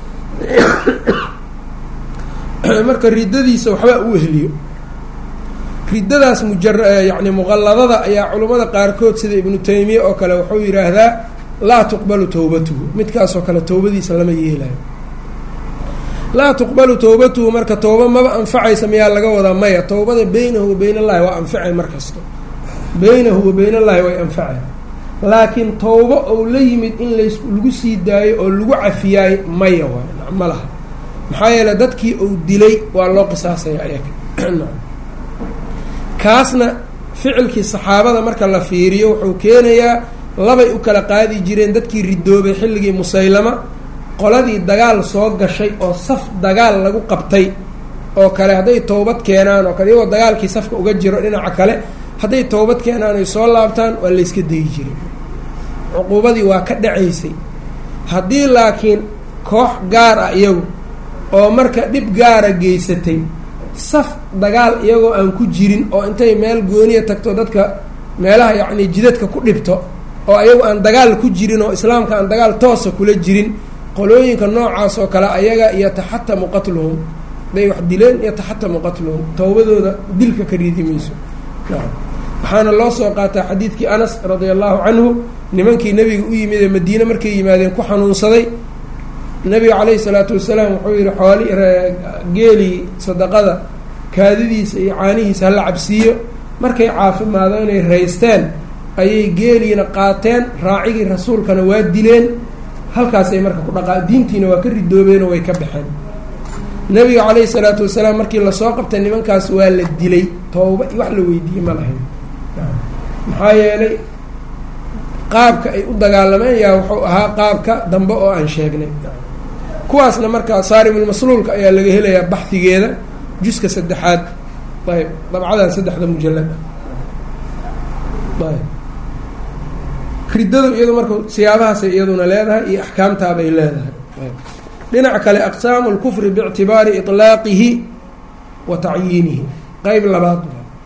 marka riddadiisa waxba u wehliyo riddadaas mujar yacni muqalladada ayaa culummada qaarkood sida ibnu taymiya oo kale wuxuu yidhaahdaa laa tuqbalu towbatuhu midkaasoo kale towbadiisa lama yeelayo laa tuqbalu towbatuhu marka towba maba anfacaysa miyaa laga wadaa maya towbada beynahu wa beyn allahi waa anfacay mar kasto beynahu wa beyn allahi way anfacay laakiin towbo ou la yimid in las lagu sii daayo oo lagu cafiyaay maya waay ma laha maxaa yeele dadkii uu dilay waa loo qisaasaya ayaga kaasna ficilkii saxaabada marka la fiiriyo wuxuu keenayaa labay u kala qaadi jireen dadkii ridoobay xilligii musaylama qoladii dagaal soo gashay oo saf dagaal lagu qabtay oo kale hadday towbad keenaan oo kale iyagoo dagaalkii safka uga jiro dhinaca kale hadday towbad keenaan ay soo laabtaan waa layska dayi jiray cuquubadii waa ka dhacaysay haddii laakiin koox gaar ah iyagu oo marka dhib gaara geysatay saf dagaal iyagoo aan ku jirin oo intay meel gooniya tagto dadka meelaha yacni jidadka ku dhibto oo ayagu aan dagaal ku jirin oo islaamka aan dagaal toosa kula jirin qolooyinka noocaas oo kale ayaga yataxatamu qatluhum haday wax dileen yataxatamu qatluhum towbadooda dilka ka riidi mayso waxaana loo soo qaataa xadiidkii anas radia allahu canhu nimankii nebiga u yimid ee madiine markay yimaadeen ku xanuunsaday nebiga calayhi salaatu wasalaam wuxuu yihi xooli geelii sadaqada kaadidiisa iyo caanihiisa hala cabsiiyo markay caafimaado inay raysteen ayay geeliina qaateen raacigii rasuulkana waa dileen halkaasay marka ku dhaqaa diintiina waa ka ridoobeenoo way ka baxeen nebiga calayhi salaatu wasalaam markii lasoo qabtay nimankaas waa la dilay tooba wax la weydiiyey ma lahayn maxaa yeelay qaabka ay u dagaalameen yaa wuxuu ahaa qaabka dambe oo aan sheegnay kuwaasna markaa saarimulmasluulka ayaa laga helayaa baxdigeeda juska saddexaad ayb dabcadan saddexda mujalad ah ayb riddadu iyadu marka siyaabahaasay iyaduna leedahay iyo axkaamtaabay leedahay dhinaca kale aqsaamu lkufri biictibaari iطlaaqihi wa tacyiinihi qeyb labaad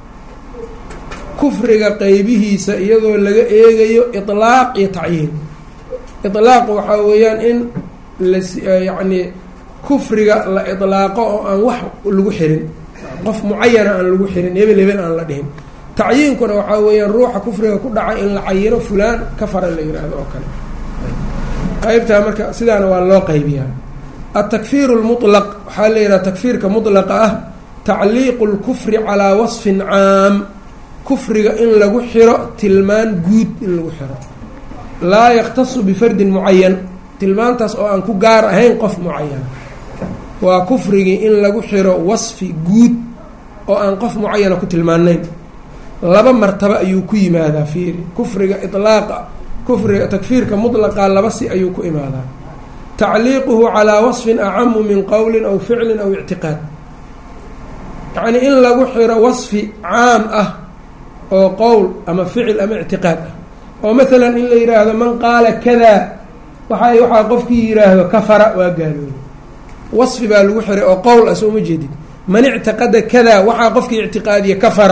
kufriga qeybihiisa iyadoo laga eegayo iطlaaq iyo tacyiin iطlaaq waxaa weeyaan in layacni kufriga la iطlaaqo oo aan wax lagu xirin qof mucayana aan lagu xirin hebel hebel aan la dhihin tacyiinkuna waxaa weeyaan ruuxa kufriga ku dhacay in la cayino fulaan kafara la yihahdo oo kale qeybtaa marka sidaana waa loo qaybiyaa atakfiir اlmuطlaq waxaa la yidhaha takfiirka muطlaqa ah tacliiqu اlkufri calaa wasfin caam kufriga in lagu xiro tilmaan guud in lagu xiro laa yaktasu bifardin mucayan tilmaantaas oo aan ku gaar ahayn qof mucayan waa kufrigii in lagu xiro wasfi guud oo aan qof mucayana ku tilmaanayn laba martaba ayuu ku yimaadaa fiiri kufriga iطlaaqa kufriga takfiirka mطlaqa laba si ayuu ku imaadaa tacliiquhu calaa wasfin acamu min qowlin aw ficlin aw ictiqaad yacnii in lagu xiro wasfi caam ah oo qowl ama ficil ama ictiqaad ah oo maalan in la yidhaahdo man qaala kadaa waxa waxaa qofkii yidhaahdo kafara waa gaaloobay wasfi baa lagu xiray oo qowl ah soo ma jeedid man ictiqada kadaa waxaa qofkii ictiqaadiya kafara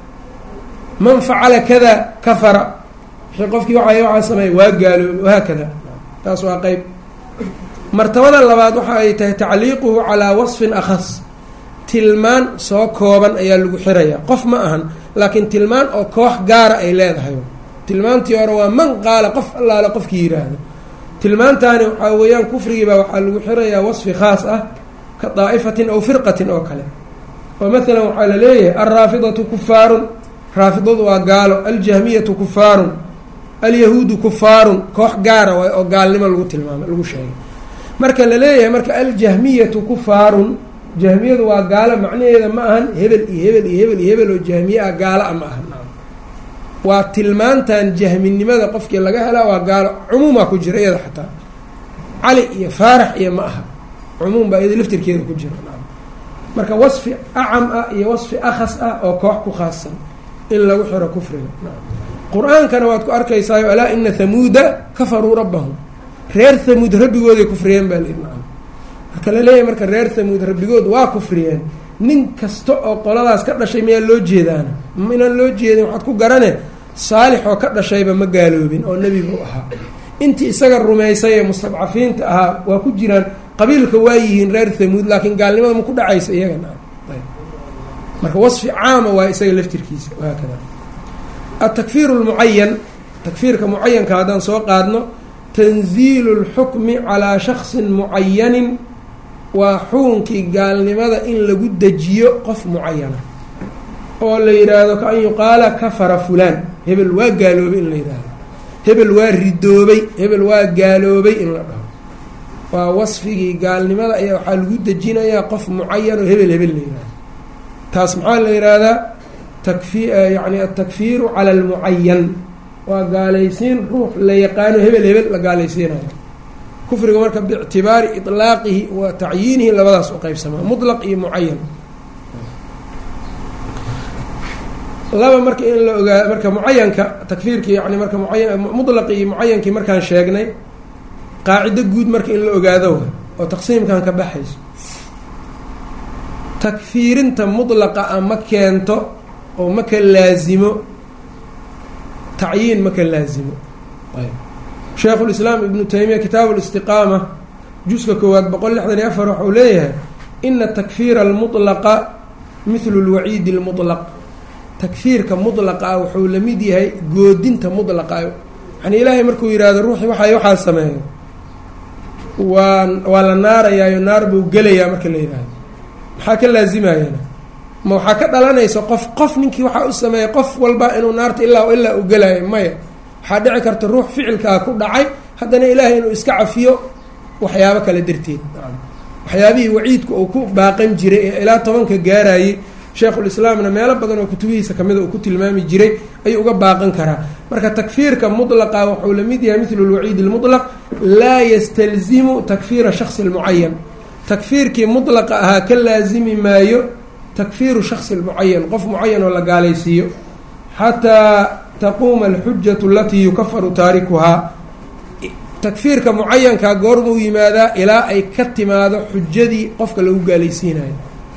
man facala kadaa kafara wixii qofkii waa waxaa sameeya waa gaaloobay wahaakada taas waa qeyb martabada labaad waxa ay tahay tacliiquhu calaa wasfin akhas tilmaan soo kooban ayaa lagu xirayaa qof ma ahan laakiin tilmaan oo koox gaara ay leedahay tilmaantii hore waa man qaala qof allaale qofkii yidhaahdo tilmaantaani waxaa weeyaan kufrigiibaa waxaa lagu xirayaa wasfi khaas ah ka daa'ifatin aw firqatin oo kale oo maalan waxaa la leeyahay alraafidatu kufaarun raafidadu waa gaalo aljahmiyatu kufaarun alyahuudu kufaarun koox gaara waay oo gaalnimo lagu tilmaamay lagu sheegay marka la leeyahay marka aljahmiyatu kufaarun jahmiyadu waa gaalo macnaheeda ma ahan hebel iyo hebel iyo hebel iyo hebel oo jahmiye ah gaalo a ma ahan waa tilmaantan jahminimada qofkii laga helaa waa gaalo cumuumaa ku jira iyada xataa cali iyo faarax iyo ma aha cumuum baa iyada laftirkeeda ku jira marka wasfi acam ah iyo wasfi akhas ah oo koox ku khaasan in lagu xiro kufriga qur-aankana waad ku arkaysaayo alaa ina hamuuda kafaruu rabbahum reer hamuud rabbigooday kufriyeen baa layihi nacam marka la leeyahay marka reer hamuud rabbigood waa kufriyeen nin kasta oo qoladaas ka dhashay miyaa loo jeedaana inaan loo jeedin waxaad ku garane saalix oo ka dhashayba ma gaaloobin oo nebi buu ahaa intii isaga rumaysay ee mustadcafiinta ahaa waa ku jiraan qabiilka waa yihiin reer hamuud laakiin gaalnimada ma ku dhacaysa iyaga nacam marka wasfi caama waa isaga laftirkiisa wahaakada atakfiir lmucayan takfiirka mucayanka haddaan soo qaadno tanziilu اlxukmi calaa shaksin mucayanin waa xukunkii gaalnimada in lagu dejiyo qof mucayana oo la yidhaahdo kaan yuqaala kafara fulaan hebel waa gaaloobay in la yidhaahdo hebel waa ridoobay hebel waa gaaloobay in la dhaho waa wasfigii gaalnimada ayaa waxaa lagu dejinayaa qof mucayan oo hebel hebel la yidhahdo taas maxaa la yidhaahdaa takfi yani atakfiiru cala almucayan waa gaalaysiin ruux la yaqaano hebel hebel la gaalaysiinayo kufriga marka biictibaari iطlaaqihi wa tacyiinihi labadaas u qeybsamaa muطlaq iyo mucayan laba marka in la ogaa marka mucayanka takfiirki yani marka muayan muطlaqi iyo mucayankii markaan sheegnay qaacido guud marka in la ogaado oo taqsiimkan ka baxayso takfiirinta muطlaqa a ma keento oo ma ka laazimo tacyiin ma ka laazimo sheekhu lislaam ibnu taymiya kitaabu listiqaama juska koowaad boqol lixdan iyo afar waxau leeyahay ina takfiira almuطlaqa mithlu lwaciidi اlmuطlaq takfiirka muطlaqa ah wuxuu la mid yahay goodinta muطlaqa yani ilaahay markuu yihahdo ruuxi waxa waxaa sameeyo waa waa la naarayaayo naar buu gelayaa marka la yidhaahdo maxaa ka laazimayana ma waxaa ka dhalanaysa qof qof ninkii waxaa u sameeyay qof walba inuu naarta ilaa ilaa u gelaayo maya waxaa dhici karta ruux ficilkaa ku dhacay haddana ilaahay inuu iska cafiyo waxyaabo kale darteed waxyaabihii waciidku uu ku baaqan jiray ee ilaa tobanka gaarayay sheekhulislaamna meelo badan oo kutubihiisa kamida uu ku tilmaami jiray ayuu uga baaqan karaa marka takfiirka mudlaqa wuxuu la mid yahay mithlu lwaciid lmutlaq laa yastalzimu takfiira shaksi lmucayan takfiirkii mudlaqa ahaa ka laazimi maayo takfiiru shaksi lmucayan qof mucayan oo la gaalaysiiyo xataa taquuma alxujatu alatii yukafaru taarikuhaa takfiirka mucayankaa goormuu yimaadaa ilaa ay ka timaado xujadii qofka lagu gaalaysiinayo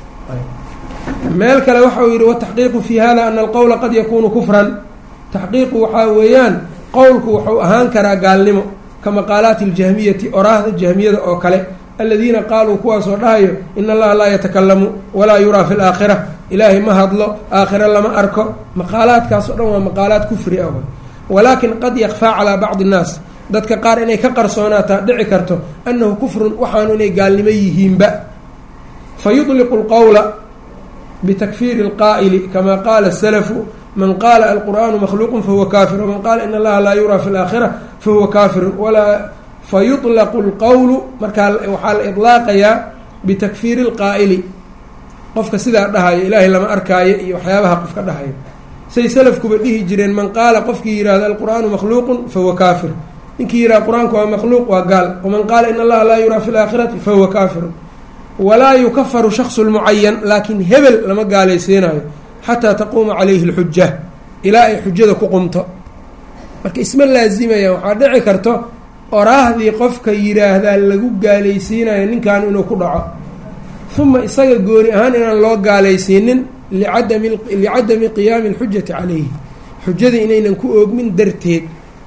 meel kale waxa uu yidhi wataxqiiqu fi hada ana alqowla qad yakunu kufran taxqiiqu waxaa weeyaan qowlku wuxuu ahaan karaa gaalnimo ka maqaalaati اljahmiyati oraahda jahmiyada oo kale aladiina qaaluu kuwaasoo dhahayo ina allaha laa yatakalamu walaa yuraa fi laakhira ilaahay ma hadlo aakhira lama arko maqaalaadkaas o dhan waa maqaalaad kufri ah walaakin qad yakfaa calaa bacdi اnnaas dadka qaar inay ka qarsoonaataa dhici karto annahu kufrun waxaanu inay gaalnimo yihiinba fayuطliqu اlqowla btakfiiri اlqaa'ili kama qaala الsalafu man qaala alqur'aanu makhluuqu fahuwa kaafir waman qaala in allaha laa yuraa fi اlaakhira fahuwa kaafiru walaa fayuطlaqu اlqowlu markaa waxaa la iطlaaqayaa bitakfiiri اlqaa'ili qofka sidaa dhahayo ilaahay lama arkaayo iyo waxyaabaha qofka dhahayo say salafkuba dhihi jireen man qaala qofkii yihahdo alqur'aanu makhluuqu fahuwa kaafir ninkii yihahdo qur-aanku waa makhluuq waa gaal waman qaala in allaha laa yuraa fi اlaakhirati fahuwa kaafiru walaa yukafaru shaksu lmucayan laakiin hebel lama gaalaysiinayo xataa taquuma calayhi اlxuja ilaa ay xujada ku qumto marka isma laazimayaan waxaa dhici karto oraahdii qofka yidhaahdaa lagu gaalaysiinayo ninkan inuu ku dhaco uma isaga gooni ahaan inaan loo gaalaysiinin liadami licadami qiyaami اlxujati calayhi xujadii inaynan ku oogmin darteed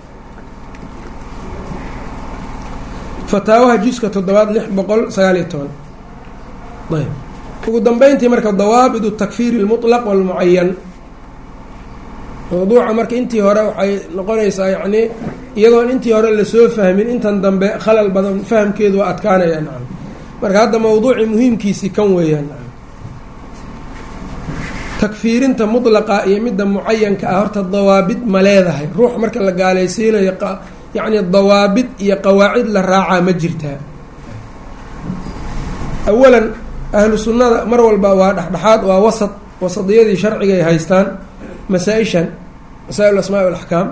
fataawaha juska toddobaad lix boqol sagaal iyo toban ayb ugu dambeyntii marka dawaabit takfiiri اlmuطlaq wاlmucayan mawduuca marka intii hore waxay noqonaysaa yacni iyadoon intii hore lasoo fahmin intan dambe khalal badan fahamkeedu waa adkaanaya nacam marka hadda mawduucii muhiimkiisii kan weeyaan nacam takfiirinta mudlaqa iyo midda mucayanka ah horta dawaabid ma leedahay ruux marka la gaalaysiinayo yacni dawaabid iyo qawaacid la raacaa ma jirtaa awalan ahlu sunnada mar walba waa dhexdhexaad waa wasad wasadiyadii sharciga ay haystaan masaa-ishan masaa-il asmaa alaxkaam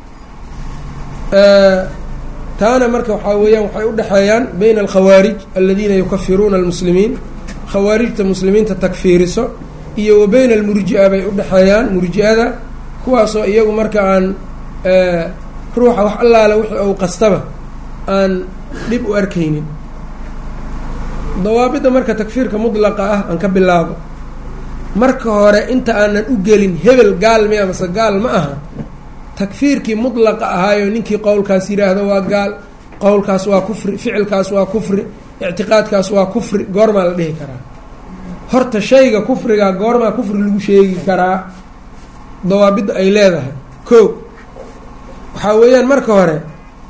taana marka waxaa weeyaan waxay udhexeeyaan bayna alkhawaarij aladiina yukafiruuna almuslimiin khawaarijta muslimiinta takfiiriso iyo wa bayna almurji-a bay udhexeeyaan murji-ada kuwaasoo iyagu marka aan ruuxa wax allaale wixii ou qastaba aan dhib u arkaynin dawaabidda marka takfiirka mudlaqa ah aan ka bilaabo marka hore inta aanan u gelin hebel gaal miya mase gaal ma aha takfiirkii mudlaqa ahaayo ninkii qowlkaas yidhaahdo waa gaal qowlkaas waa kufri ficilkaas waa kufri ictiqaadkaas waa kufri goormaa la dhihi karaa horta shayga kufriga goormaa kufri lagu sheegi karaa dawaabidda ay leedahay ko waxaa weeyaan marka hore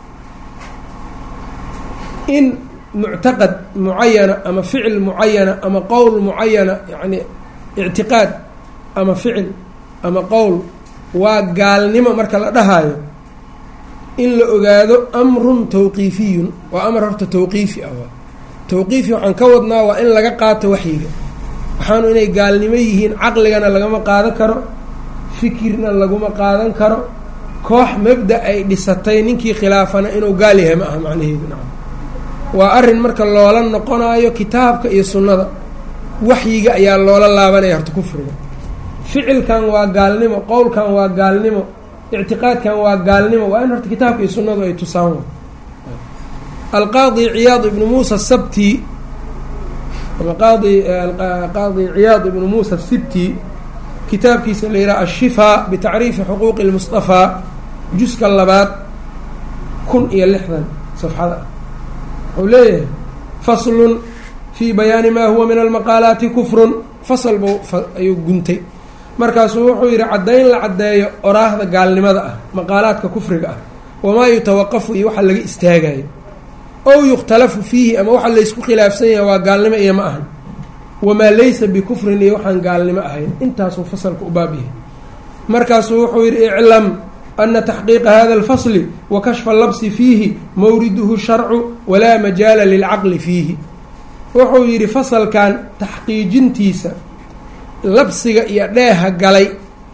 in muctaqad mucayana ama ficil mucayana ama qowl mucayana yacni ictiqaad ama ficil ama qowl waa gaalnimo marka la dhahayo in la ogaado amrun tawqiifiyun waa amar horta tawqiifi ah waa tawqiifi waxaan ka wadnaa waa in laga qaato waxyiga waxaanu inay gaalnimo yihiin caqligana lagama qaadan karo fikirna laguma qaadan karo koox mabda ay dhisatay ninkii khilaafana inuu gaal yahay ma aha macnaheedu nacam waa arrin marka loola noqonayo kitaabka iyo sunnada waxyiga ayaa loola laabanaya horta kufriga ficilkan waa gaalnimo qowlkan waa gaalnimo ictiqaadkan waa gaalnimo waa in horta kitaabka iyo sunnadu ay tusaan alqaadi ciyaad ibnu muusa sabti ama qaadi qaadi ciyaad ibnu muusa sibti kitaabkiisa la yidhaha ashifaa bitacriifi xuquuqi lmustafaa juska labaad kun iyo lixdan safxada ah wuxuu leeyahay faslun fii bayaani maa huwa min almaqaalaati kufrun fasal buu ayuu guntay markaasuu wuxuu yidhi caddayn la caddeeyo oraahda gaalnimada ah maqaalaadka kufriga ah wamaa yutawaqafu iyo waxa laga istaagayo ow yukhtalafu fiihi ama waxa laysku khilaafsan yahay waa gaalnimo iyo ma ahan wamaa laysa bikufrin iyo waxaan gaalnimo ahayn intaasuu fasalka u baab yahay markaasuu wuxuu yidhi iclam ana taxqiiqa hada alfasli wa kashfa labsi fiihi mawriduhu sharcu walaa majaala lilcaqli fiihi wuxuu yidhi fasalkan taxqiijintiisa labsiga iyo dheeha galay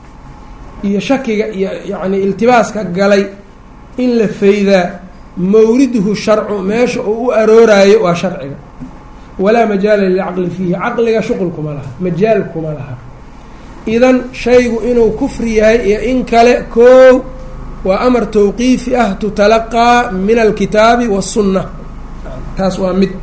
iyo shakiga iyo yacni iltibaaska galay in la faydaa mawriduhu sharcu meesha uu u arooraayo waa sharciga walaa majaala lilcaqli fiihi caqliga shuqul kuma laha majaal kuma laha idan shaygu inuu kufri yahay iyo in kale koow waa amar tawqiifi ah tutalaqaa min alkitaabi wasunna taas waa mid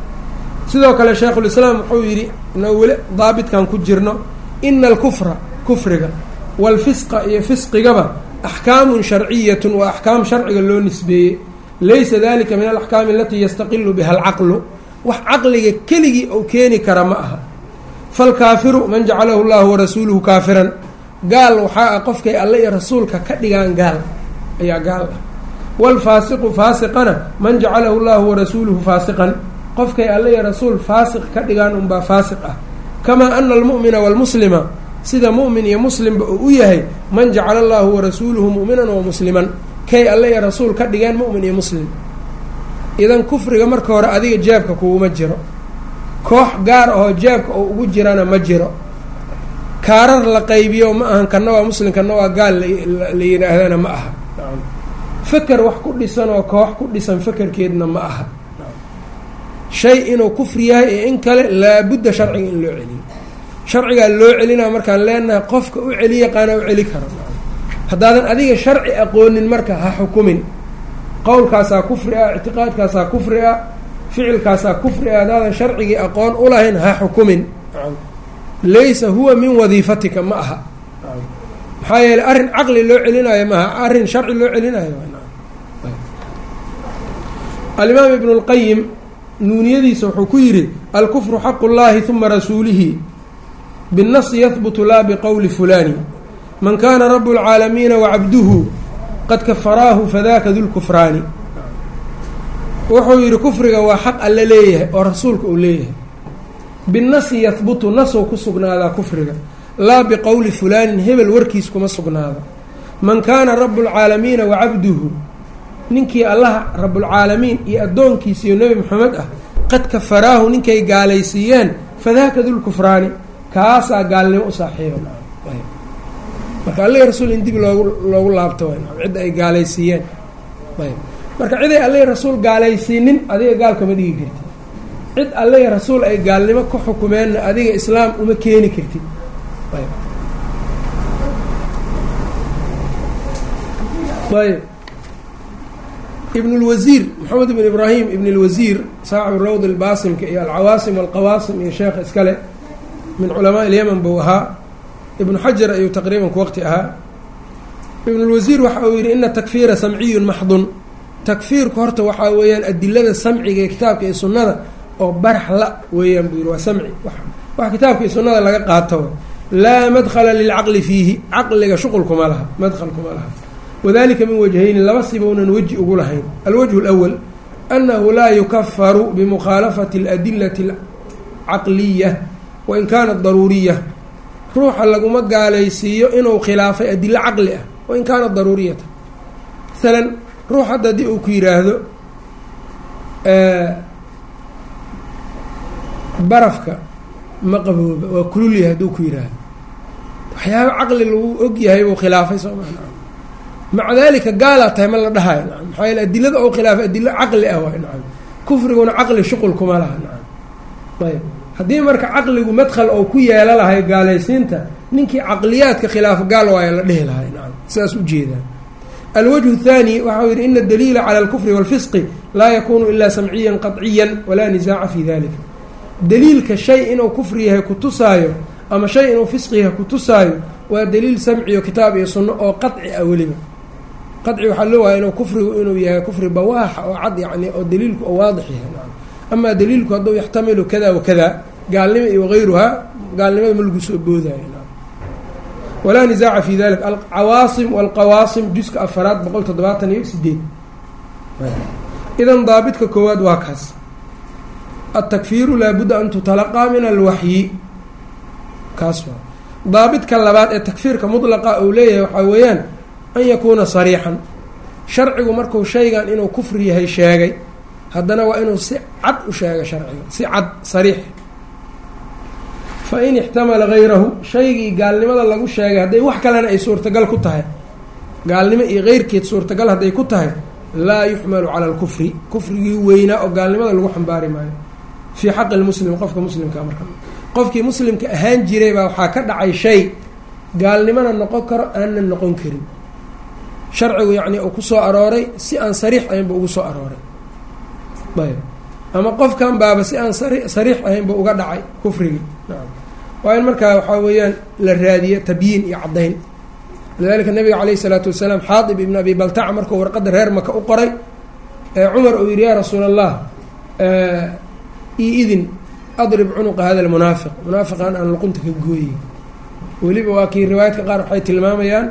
sidoo kale shaykhulislaam wuxuu yidhi inoo weli daabitkan ku jirno ina alkufra kufriga waalfisqa iyo fisqigaba axkaamun sharciyatun waa axkaam sharciga loo nisbeeyey laysa dalika min alaxkaami alatii yastaqilu biha alcaqlu wax caqliga keligii ou keeni kara ma aha falkaafiru man jacalahu llahu warasuuluhu kaafiran gaal waxaa ah qofkay alle iyo rasuulka ka dhigaan gaal ayaa gaal ah waalfaasiqu faasiqana man jacalahu llahu warasuuluhu faasiqan qofkay alle iyo rasuul faasiq ka dhigaan unbaa faasiq ah kamaa ana almu'mina waalmuslima sida mu'min iyo muslimba uu u yahay man jacala allahu warasuuluhu mu'minan wa musliman kay alle iyo rasuul ka dhigeen mu'min iyo muslim idan kufriga marka hore adiga jeebka kuuma jiro koox gaar ahoo jeebka oo ugu jirana ma jiro kaarar la qaybiyo ma ahan kana waa muslim kana waa gaal la yidhaahdana ma aha feker wax ku dhisan oo koox ku dhisan fekerkeedna ma aha shay inuu kufri yahay iyo in kale laabudda sharciga in loo celiyo sharcigaa loo celinaa markaan leenahay qofka u celi yaqaana u celi karo haddaadan adiga sharci aqoonin marka ha xukumin qowlkaasaa kufri ah ictiqaadkaasaa kufri ah ficilkaasaa kufri ah haddaadan sharcigii aqoon ulahayn ha xukumin laysa huwa min wadiifatika ma aha maxaa yeeley arrin caqli loo celinayo maaha arrin sharci loo celinayo alimaam ibnu اlqayim nuuniyadiisa wuxuu ku yidhi alkufru xaqu اllahi huma rasuulihi biالnasi yahbutu laa biqowli fulani man kana rabu اlcaalamiina wacabduhu qad kafaraahu fadaka dulkufraani wuxuu yidhi kufriga waa xaq alle leeyahay oo rasuulka uu leeyahay binnasi yahbutu nasow ku sugnaadaa kufriga laa biqowli fulaanin hebel warkiis kuma sugnaada man kaana rabu lcaalamiina wacabduhu ninkii allaha rabulcaalamiin iyo addoonkiisiiyo nebi moxamed ah qad kafaraahu ninkay gaalaysiiyeen fadaaka dulkufraani kaasaa gaalnimo u saaxiiba marka allihii rasuul in dib loogu loogu laabto cidda ay gaalaysiiyeen ayb marka ciday allihii rasuul gaalaysiinin adiga gaalkama dhigi kartid cid allihii rasuul ay gaalnimo ka xukumeenna adiga islaam uma keeni kartid ayb ibn اlwasiir maxamed ibn ibraahim ibn اlwasiir saaxibu rawd اlbaasimka iyo alcawaasim alqawaasim iyo sheekha iskale min culamaa اlyaman buu ahaa ibnu xajar ayuu taqriiban ku waqti ahaa ibn اlwasiir waxa uu yidhi ina takfiira samciyun maxdun takfiirku horta waxaa weeyaan adilada samciga ee kitaabka iyo sunnada oo barax la weeyaan buu yidhi waa samci wax kitaabka iyo sunnada laga qaato laa madkhala lilcaqli fiihi caqliga shuqul kuma laha madkhal kuma laha wadalika min wajhayni laba sibounan weji ugu lahayn alwajhu اlأwal annahu laa yukafaru bimukhaalafati اladilati اlcaqliya wain kaanat daruuriya ruuxa laguma gaalaysiiyo inuu khilaafay adilo caqli ah wain kaanat daruuriyata masalan ruux hadda haddii uu ku yidhaahdo barafka ma qabooba waa kululyahay hadduu ku yidhaahdo waxyaaba caqli lagu og yahay buu khilaafay soo maa maca dalika gaalaa tahay ma la dhahayo nacam maxaa yeele adilada oo khilaafay adilo caqli ah waay nacam kufriguna caqli shuqul kuma laha nacam ayb haddii marka caqligu madkhal oo ku yeelo lahay gaalaysiinta ninkii caqliyaadka khilaafo gaal waayo la dhihi lahay nacam sidaas ujeedaa alwجه الثاني waxau yihi in الdliila calى الكfr والfisqi laa yakunu ila samciya qaطciya walaa nisaaca fi dalika daliilka shay inuu kufri yahay kutusaayo ama shay inuu fisqi yahay kutusaayo waa daliil samciyo kitaab iyo suno oo qaطci ah weliba qaطci waxaa loo waaya inuu kufrigu inuu yahay kufri bawaaxa oo cad yani oo daliilku oo waadix yahay ama daliilku hadduu yaxtamilu kada wakada gaalnimo iyo غayruhaa gaalnimada ma lagu soo boodayo walaa nisaaca fi dalik alcawaasim walqawaasim juska afaraad boqol toddobaatan iyo sideed idan daabidka koowaad waa kaas altakfiiru laabudda an tutalaqaa min alwaxyi kaas waa daabidka labaad ee takfiirka mudlaqa uu leeyahay waxaa weeyaan an yakuuna sariixan sharcigu markuu shaygan inuu kufri yahay sheegay haddana waa inuu si cad u sheego sharciga si cad sariix fain ixtamala hayrahu shaygii gaalnimada lagu sheegay hadday wax kalena ay suurtagal ku tahay gaalnimo iyo keyrkeed suurtagal hadday ku tahay laa yuxmalu cala alkufri kufrigii weynaa oo gaalnimada lagu xambaari maayo fii xaqi lmuslim qofka muslimka marka qofkii muslimka ahaan jiray baa waxaa ka dhacay shay gaalnimona noqon karo aanna noqon karin sharcigu yacni uu ku soo arooray si aan sariix ahaynba ugu soo arooray ayb ama qofkan baaba si aan sari sariix ahaynba uga dhacay kufrigii waa in markaa waxaa weeyaan la raadiyo tabyiin iyo caddayn lidalika nabiga caleyhi isalaatu wasalaam xaadib ibn abi baltaca markuu warqadda reer maka u qoray ee cumar uu yihi yaa rasuul allah io idin adrib cunuqa hada lmunaafiq munaafiqan aan luqunta ka gooyey weliba waa kii riwaayadka qaar waxay tilmaamayaan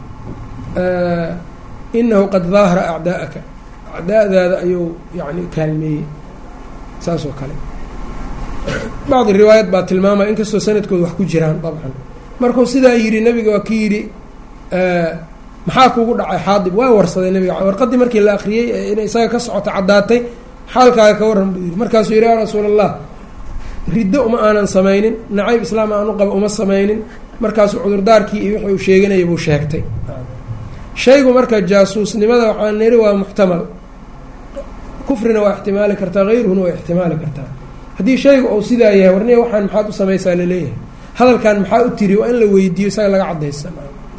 inahu qad daahara acdaa'aka acdaa'daada ayuu yani kaalmeeyey saas oo kale bacdi riwaayad baa tilmaamaya inkastoo sanadkooda wax ku jiraan dabcan markuu sidaa yidhi nabiga waa ki yidhi maxaa kugu dhacay xaadib waa warsaday nabiga warqadii markii la akriyey inay isaga ka socoto caddaatay xaalkaaga ka warran buu yidhi markaasuu yidhi yaa rasuul allah riddo uma aanan samaynin nacayb islaam aanu qaba uma samaynin markaasuu cudurdaarkii iyo wixii uu sheeganaya buu sheegtay shaygu marka jaasuusnimada waxaa niri waa muxtamal kufrina waa ixtimaali kartaa hayruhuna waa ixtimaali kartaa haddii shaygu uu sidaa yahay warniya waxaan maxaad u samaysaa laleeyahay hadalkan maxaa u tiri waa in la weydiiyo isaga laga cadaysan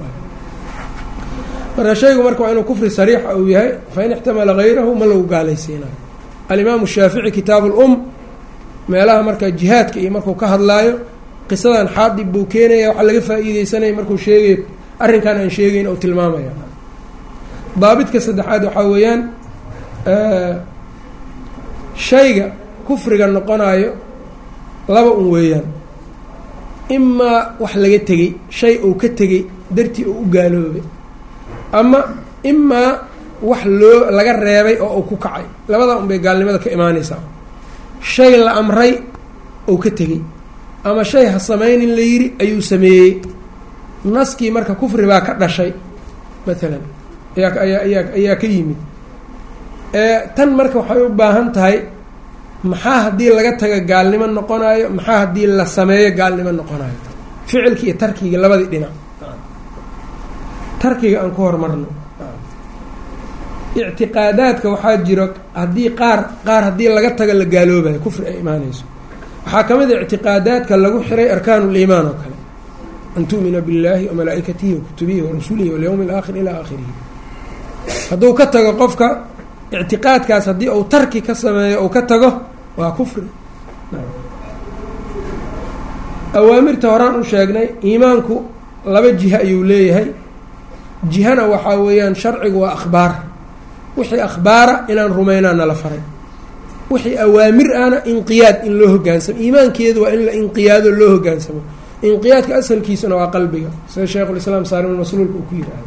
marka shaygu marka waa inuu kufri sariixa uu yahay fain ixtamala hayrahu ma lagu gaalaysiinayo alimaamu shaafici kitaabu lum meelaha marka jihaadka iyo markuu ka hadlaayo qisadan xaadib buu keenaya waxaa laga faa-iideysanaya markuu sheegayo arrinkan aan sheegeyn ou tilmaamaya daabidka saddexaad waxaa weeyaan shayga kufriga noqonayo laba un weeyaan imaa wax laga tegey shay uu ka tegey dartii uu u gaaloobay ama imaa wax loo laga reebay oo uu ku kacay labadaa un bay gaalnimada ka imaanaysaa shay la amray ou ka tegey ama shay ha samaynin la yidhi ayuu sameeyey naskii marka kufri baa ka dhashay maalan ayaa ayaa ayaa ayaa ka yimid tan marka waxay u baahan tahay maxaa haddii laga taga gaalnimo noqonayo maxaa haddii la sameeyo gaalnimo noqonayo ficilki iyo tarkiga labadii dhinac tarkiga aan ku hormarno ictiqaadaadka waxaa jiro haddii qaar qaar haddii laga tago la gaaloobayo kufri ay imaanayso waxaa ka mid a ictiqaadaadka lagu xiray arkaan liimaan oo kale an tu'mina biاllaahi wamalaa'ikatihi wakutubihi warasulihi walyowmi alaakhir ilaa aakhirihi hadduu ka tago qofka ictiqaadkaas haddii uu tarki ka sameeyo uu ka tago waa kufri awaamirta horaan u sheegnay iimaanku laba jiha ayuu leeyahay jihana waxaa weeyaan sharcigu waa akhbaar wixii akhbaara inaan rumaynaa nala faray wixii awaamir ahna inqiyaad in loo hogaansamo iimaankeedu waa in la inqiyaado loo hogaansamo inqiyaadka asalkiisuna waa qalbiga sida sheikhulislaam saalim masluulka uu ku yihahda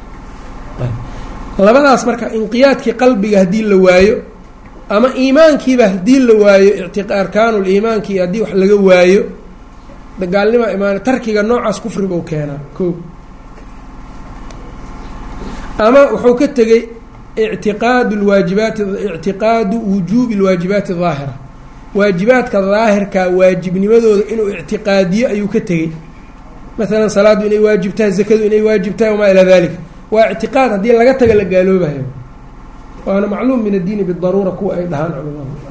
labadaas marka inqiyaadkii qalbiga haddii la waayo ama iimaankiiba haddii la waayo icti arkaanul iimaankii haddii wax laga waayo gaalnima imaan tarkiga noocaas kufribuu keenaa ko ama wuxuu ka tegey ictiqaadu lwaajibaati ictiqaadu wujuubi lwaajibaati daahira waajibaadka daahirka waajibnimadooda inuu ictiqaadiyo ayuu ka tegey maalan salaaddu inay waajib tahay zakadu inay waajib tahay wamaa ilaa dalika waa ictiqaad haddii laga taga la gaaloobayo waana macluum min addiini bidaruura kuwa ay dhahaan culimadu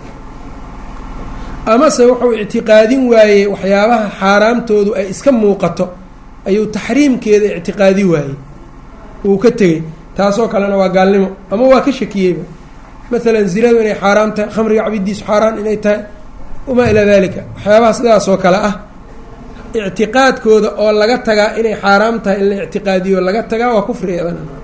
amase wuxuu ictiqaadin waayey waxyaabaha xaaraamtoodu ay iska muuqato ayuu taxriimkeeda ictiqaadi waayey uu ka tegey taasoo kalena waa gaalnimo ama waa ka shakiyeyba maalan zinadu inay xaaraam tahay khamriga cabidiisu xaaraan inay tahay wamaa ilaa dalika waxyaabaha sidaasoo kale ah ictiqaadkooda oo laga tagaa inay xaaraam tahay in la ictiqaadiyo laga tagaa waa kufri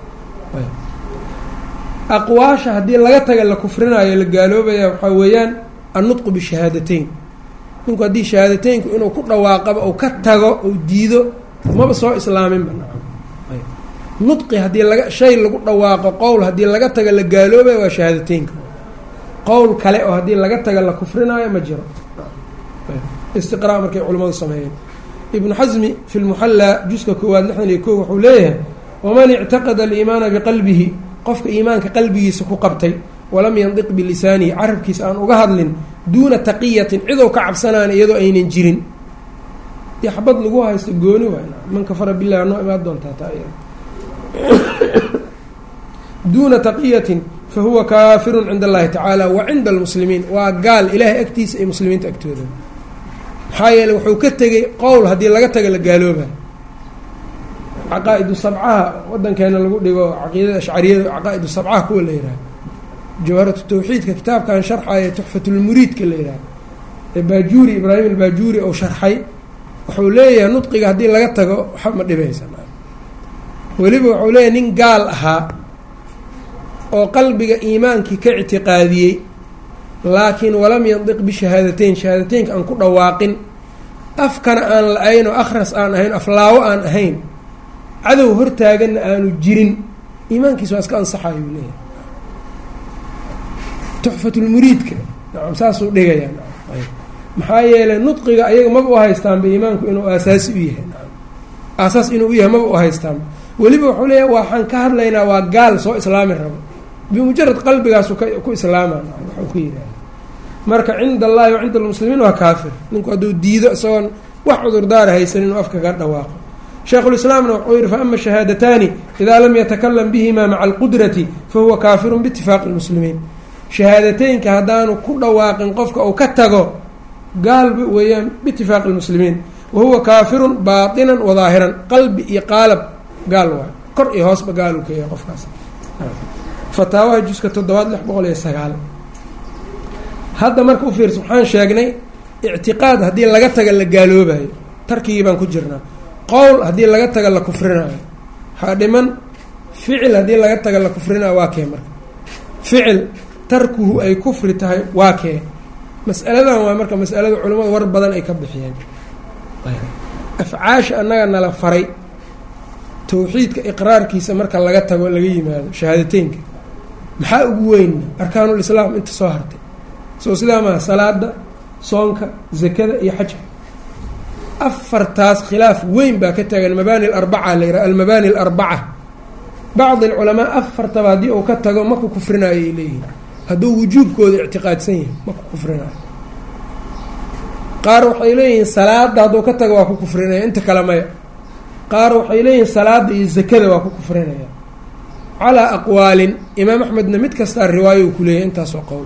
aqwaasha haddii laga taga la kufrinaayo la gaaloobaya waxaa weeyaan annutqu bishahaadateyn ninku haddii shahaadateynku inuu ku dhawaaqaba ou ka tago ou diido maba soo islaaminba nudqi haddii laga shay lagu dhawaaqo qowl haddii laga taga la gaaloobaya waa shahaadateynka qowl kale oo haddii laga taga la kufrinaayo ma jiro istiqraa markay culimmadu sameeyeen ibnu xasmi fi lmuxallaa juska koowaad lixdan iyo ko wuxuu leeyahay waman ictaqada aliimaana biqalbihi qofka iimaanka qalbigiisa ku qabtay walam yandiq bilisaanihi carabkiisa aan uga hadlin duuna taqiyatin cidow ka cabsanaan iyadoo aynan jirin dee xabad lagu haysto gooni waay man kafara bilah noo imaan doontaa taa duuna taqiyatin fa huwa kaafirun cinda allahi tacaala wa cinda almuslimiin waa gaal ilaahay agtiisa iyo muslimiinta agtooda maxaa yeele wuxuu ka tegey qowl haddii laga taga la gaaloobayo caqaa-idu sabcaha wadankeena lagu dhigo caqiidada ashcariyada caqaa-idu sabcaha kuwa la yihaaha jawharatu tawxiidka kitaabkan sharxaya tuxfatulmuriidka la yihaaha ee baajuuri ibraahim albaajuuri ou sharxay wuxuu leeyahay nudqiga haddii laga tago waxa ma dhibaysa weliba wuxuu leeyahay nin gaal ahaa oo qalbiga iimaankii ka ictiqaadiyey laakiin walam yandiq bishahaadateyn shahaadateynka aan ku dhawaaqin afkana aan la-ayn oo akhras aan ahayn aflaawo aan ahayn cadow hortaaganna aanu jirin iimaankiisa waa iska ansaxayo uu leeyahay tuxfatulmuriidka nacam saasuu dhigayaa maxaa yeelay nudqiga ayaga maba u haystaanba iimaanku inuu aasaasi u yahay aasaas inuu u yahay maba u haystaanba weliba wuxuu leeyahay waxaan ka hadlaynaa waa gaal soo islaami rabo bimujarad qalbigaasu ku islaama waxuu ku yidhaha marka cinda allahi wa cinda almuslimiin waa kaafir ninku hadduu diido isagoon wax cudurdaara haysan inuu afka ka dhawaaqo sheikhulislaamna wuxuu yihi faama shahaadataani idaa lam yatakalam bihima maca alqudrati fahuwa kaafirun biitifaaqi lmuslimiin shahaadateynka haddaanu ku dhawaaqin qofka uu ka tago gaalba weeyaan biitifaaqi lmuslimiin wa huwa kaafirun baatinan wadaahiran qalbi iyo qaalab gaal waay kor iyo hoosba gaaluu ka yahay qofkaas fataawaha juska toddobaad lix boqol iyo sagaal hadda marka u fiirsa waxaan sheegnay ictiqaad haddii laga taga la gaaloobayo tarkigii baan ku jirnaa qowl haddii laga taga la kufrinaayo waxaa dhiman ficil haddii laga taga la kufrinaayo waa kee marka ficil tarkuhu ay kufri tahay waa kee mas'aladan waa marka masalada culimmadu war badan ay ka bixiyeen afcaasha annaga nala faray tawxiidka iqraarkiisa marka laga tago laga yimaado shahaadateynka maxaa ugu weyn arkaanulislaam inta soo hartay soo sidaa maha salaada soonka zakada iyo xajka afartaas khilaaf weyn baa ka taagan mabaani alarbaca la yidhaha almabaani alarbaca bacdi alculamaa afartaba haddii uu ka tago maku kufrinaayo ay leeyihin hadduu wujuubkooda ictiqaadsan yahay maku kufrinaayo qaar waxay leeyihiin salaada hadduu ka tago waa ku kufrinaya inta kale maya qaar waxay leeyihiin salaada iyo zakada waa ku kufrinaya calaa aqwaalin imaam axmedna mid kastaa riwaayo uu kuleeyahy intaasoo qowl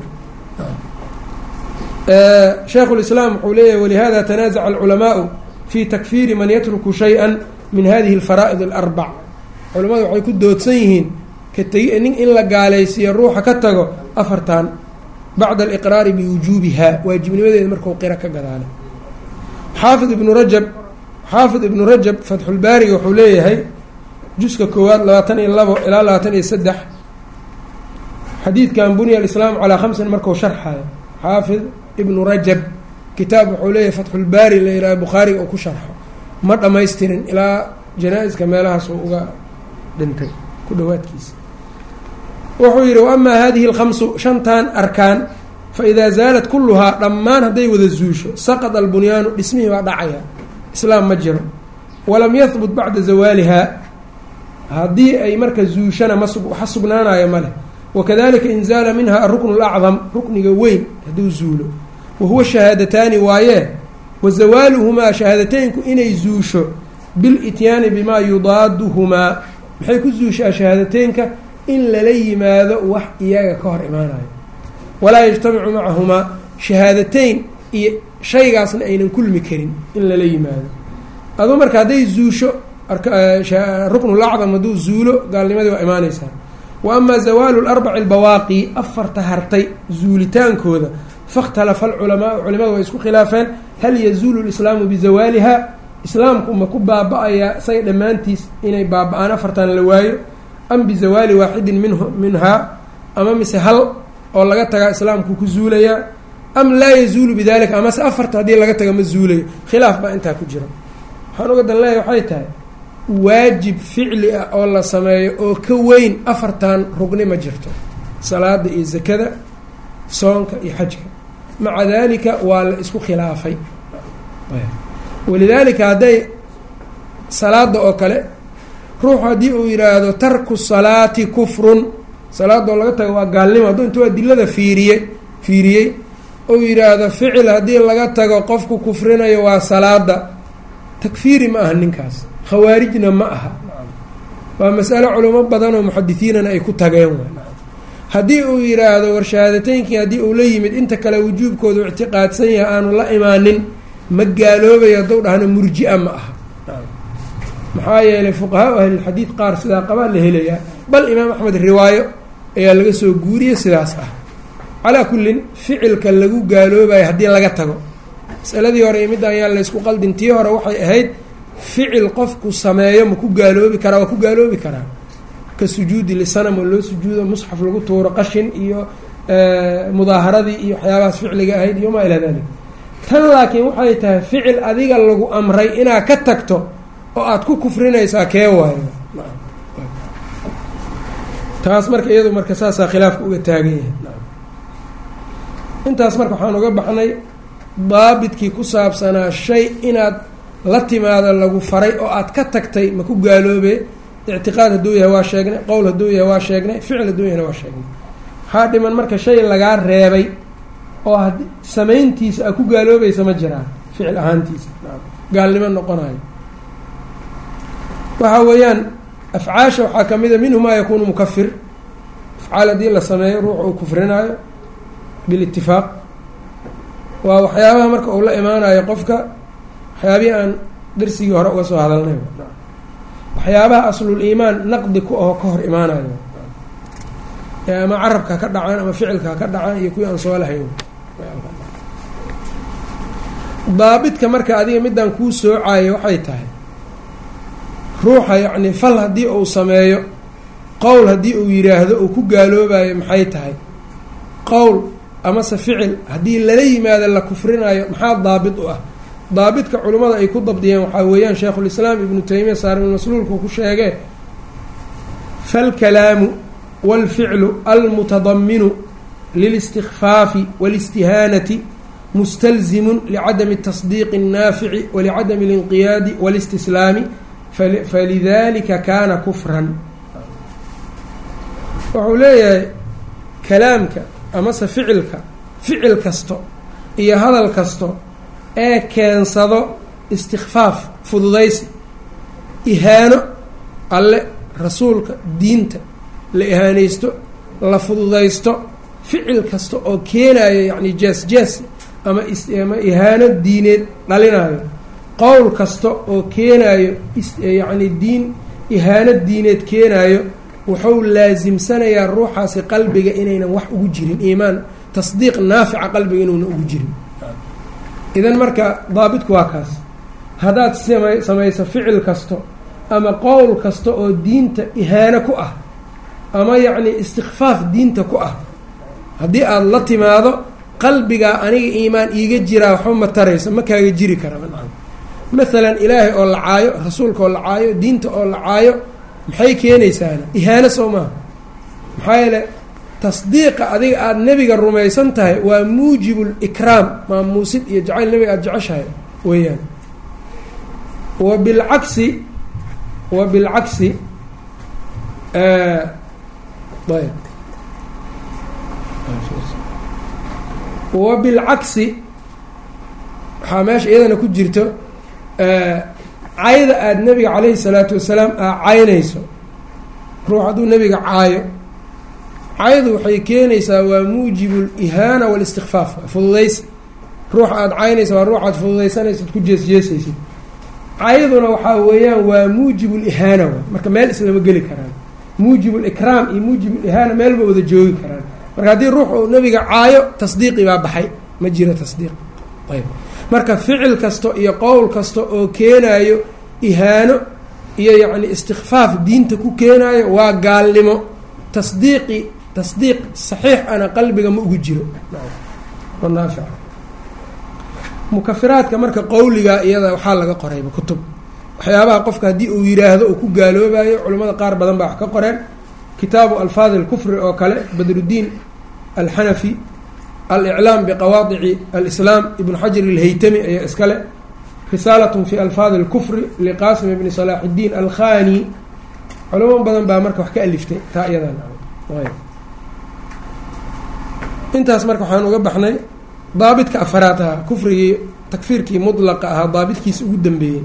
shaykhu lislaam wuxuu leeyahy walihada tanaazaca alculamaau fi takfiiri man yatruku shay-an min hadihi alfaraa'id alarbac culimmadu waxay ku doodsan yihiin kategi nin in la gaalaysiiyo ruuxa ka tago afartan bacda aliqraari biwujuubiha waajibnimadeeda markuu qira ka gadaala xaafid ibnu rajab xaafid ibnu rajab fatxulbaariga wuxuu leeyahay juska koowaad labaatan iyo labo ilaa labaatan iyo saddex xadiidkan bunya alislaamu calaa khamsin marku sharxayo xaafid ibnu rajab kitaab wuxuu leeyahay fatxulbaari la yidhaha bukhaariga uu ku sharxo ma dhammaystirin ilaa janaa-iska meelahaas uu uga dhintay ku dhawaadkiisa wuxuu yidhi wa amaa hadihi alkhamsu shantan arkaan fa idaa zaalat kulluhaa dhammaan hadday wada zuusho saqada albunyaanu dhismihii baa dhacaya islaam ma jiro walam yahbut bacda zawaalihaa haddii ay marka zuushana ma waxa sugnaanayo ma leh wakadalika in zaala minha aruknu lacdam rukniga weyn hadduu zuulo wa huwa shahaadataani waayee wa zawaaluhumaa shahaadateynku inay zuusho bilityaani bimaa yudaaduhumaa maxay ku zuushaa shahaadateynka in lala yimaado wax iyaga ka hor imaanayo walaa yajtamicu macahumaa shahaadateyn iyo shaygaasna aynan kulmi karin in lala yimaado aduu marka hadday zuusho ruknulacdam hadduu zuulo gaalnimadii waa imaaneysaa wa amaa zawaalu larbaci albawaaqi afarta hartay zuulitaankooda fakhtalafa alculamaau culimadu way isku khilaafeen hal yazuulu lislaamu bizawaaliha islaamku ma ku baaba-ayaa isaga dhammaantiis inay baaba-aan afartan la waayo am bizawaali waaxidin min minhaa ama mise hal oo laga tagaa islaamku ku zuulayaa am laa yazuulu bidalika amase afarta haddii laga taga ma zuulayo khilaaf baa intaa ku jira waxaan uga dan leeyahay waxay tahay waajib ficli ah oo la sameeyo oo ka weyn afartan rugni ma jirto salaada iyo zakada soonka iyo xajka maca dalika waa la isku khilaafay walidaalika hadday salaada oo kale ruuxu haddii uu yidhaahdo tarku salaati kufrun salaada oo laga tago waa gaalnimo hadduu intuu adilada fiiriye fiiriyey ou yidhaahdo ficil haddii laga tago qofku kufrinayo waa salaada takfiiri ma aha ninkaas khawaarijna ma aha waa masalo culimo badan oo muxadisiinana ay ku tageen haddii uu yidhaahdo warshahaadateynki haddii uu la yimid inta kale wujuubkoodu ictiqaadsan yahay aanu la imaanin ma gaaloobayo hadduu dhahno murji-a ma aha maxaa yeelay fuqahaa ahlilxadiid qaar sidaa qabaa la helayaa bal imaam axmed riwaayo ayaa laga soo guuriyey sidaas ah calaa kullin ficilka lagu gaaloobayo haddii laga tago masaladii hore iyo midda ayaan laysku qaldin tii hore waxay ahayd ficil qofku sameeyo ma ku gaaloobi karaa waa ku gaaloobi karaa ka sujuudi lisanam oo loo sujuudo musxaf lagu tuuro qashin iyo mudaaharadii iyo waxyaabahaas ficliga ahayd iyo maa ilaa dalik tan laakiin waxay tahay ficil adiga lagu amray inaad ka tagto oo aada ku kufrinaysaa kee waayo taas marka iyadu marka saasaa khilaafka uga taagan yahay intaas marka waxaan uga baxnay daabidkii ku saabsanaa shay inaad la timaado lagu faray oo aad ka tagtay ma ku gaaloobe ictiqaad hadduu yahay waa sheegnay qowl hadduu yahay waa sheegnay ficil hadduu yahayna waa sheegnay waxaa dhiman marka shay lagaa reebay oo had samayntiisa a ku gaaloobaysa ma jiraan ficil ahaantiisa gaalnimo noqonayo waxa weeyaan afcaasha waxaa ka mid a minhu maa yakuunu mukafir afcaal haddii la sameeyo ruux uu kufrinaayo bilitifaaq waa waxyaabaha marka uu la imaanayo qofka waxyaabihii aan darsigii hore uga soo hadalnay waxyaabaha aslul iimaan naqdi ku aho ka hor imaanayo ama carabka ka dhacaan ama ficilka ka dhacaan iyo kuwii aan soo lahayn daabidka marka adiga midaan kuu soocayo waxay tahay ruuxa yacni fal haddii uu sameeyo qowl haddii uu yidhaahdo uu ku gaaloobayo maxay tahay qowl amase ficil haddii lala yimaado la kufrinayo maxaa daabit u ah daabidka culimmada ay ku dabdiyeen waxaa weeyaan sheikhulislaam ibnu taymiya saaribulmasluulku ku sheegee falkalaamu wاlficlu almutadaminu lilistikfaafi wاlistihaanati mustalzimun licadami الtasdiiqi الnaafici walicadami اlinqiyaadi wاlistislaami falidalika kaana kufran wuxuu leeyahay kalaamka amase ficilka ficil kasto iyo hadal kasto ee keensado istikfaaf fududaysi ihaano alle rasuulka diinta la ihaanaysto la fududaysto ficil kasta oo keenayo yacni jees-jees ama ama ihaano diineed dhalinayo qowl kasta oo keenayo yacni diin ihaano diineed keenayo wuxuu laasimsanayaa ruuxaasi qalbiga inaynan wax ugu jirin iimaan tasdiiq naafica qalbiga inuuna ugu jirin idan marka daabitku waa kaas haddaad sama samayso ficil kasto ama qowl kasta oo diinta ihaano ku ah ama yacni istikfaaf diinta ku ah haddii aada la timaado qalbigaa aniga iimaan iiga jiraa waxba ma tarayso ma kaaga jiri kara maalan ilaahay oo la caayo rasuulka oo la caayo diinta oo la caayo maxay keenaysaana ihaano soo maaha maxaa yeele tasdiiqa adiga aada nebiga rumaysan tahay waa muujibu likraam maamuusid iyo jacayl nebiga aada jeceshahay weeyaan wa bilcagsi wa bilcagsi ayb wa bilcagsi waxaa meesha iyadana ku jirto cayda aada nebiga calayhi salaatu wasalaam aa caynayso ruux hadduu nebiga caayo caayadu waxay keenaysaa waa muujibu lihaana walistikfaaf fududaysi ruuxa aada caynaysa waa ruux aad fududaysanaysid ku jeesjeesaysid caayaduna waxaa weeyaan waa muujibu lihaana wa marka meel islama geli karaan muujib likraam iyo muujib lihaana meelba wada joogi karaan marka haddii ruux uu nebiga caayo tasdiiqi baa baxay ma jiro tasdiiq ayb marka ficil kasta iyo qowl kasta oo keenaayo ihaano iyo yacni istikfaaf diinta ku keenaayo waa gaalnimo tasdiiqi tasdiiq saxiix ana qalbiga ma ugu jiro naafic mukafiraadka marka qowliga iyada waxaa laga qorayba kutub waxyaabaha qofka haddii uu yiraahdo uu ku gaaloobayo culimmada qaar badan baa wax ka qoreen kitaabu alfaadi alkufri oo kale badruddiin alxanafi aliclaam biqawaadici alislaam ibnu xajar ilhaytami ayaa iskale risaalatun fi alfaadi alkufri liqaasim ibni salaax iddiin alkhani culamo badan baa marka wax ka aliftay taa iyadan intaas marka waxaan uga baxnay daabidka afaraad ahaa kufrigii takfiirkii mudlaqa ahaa daabidkiisa ugu dambeeyey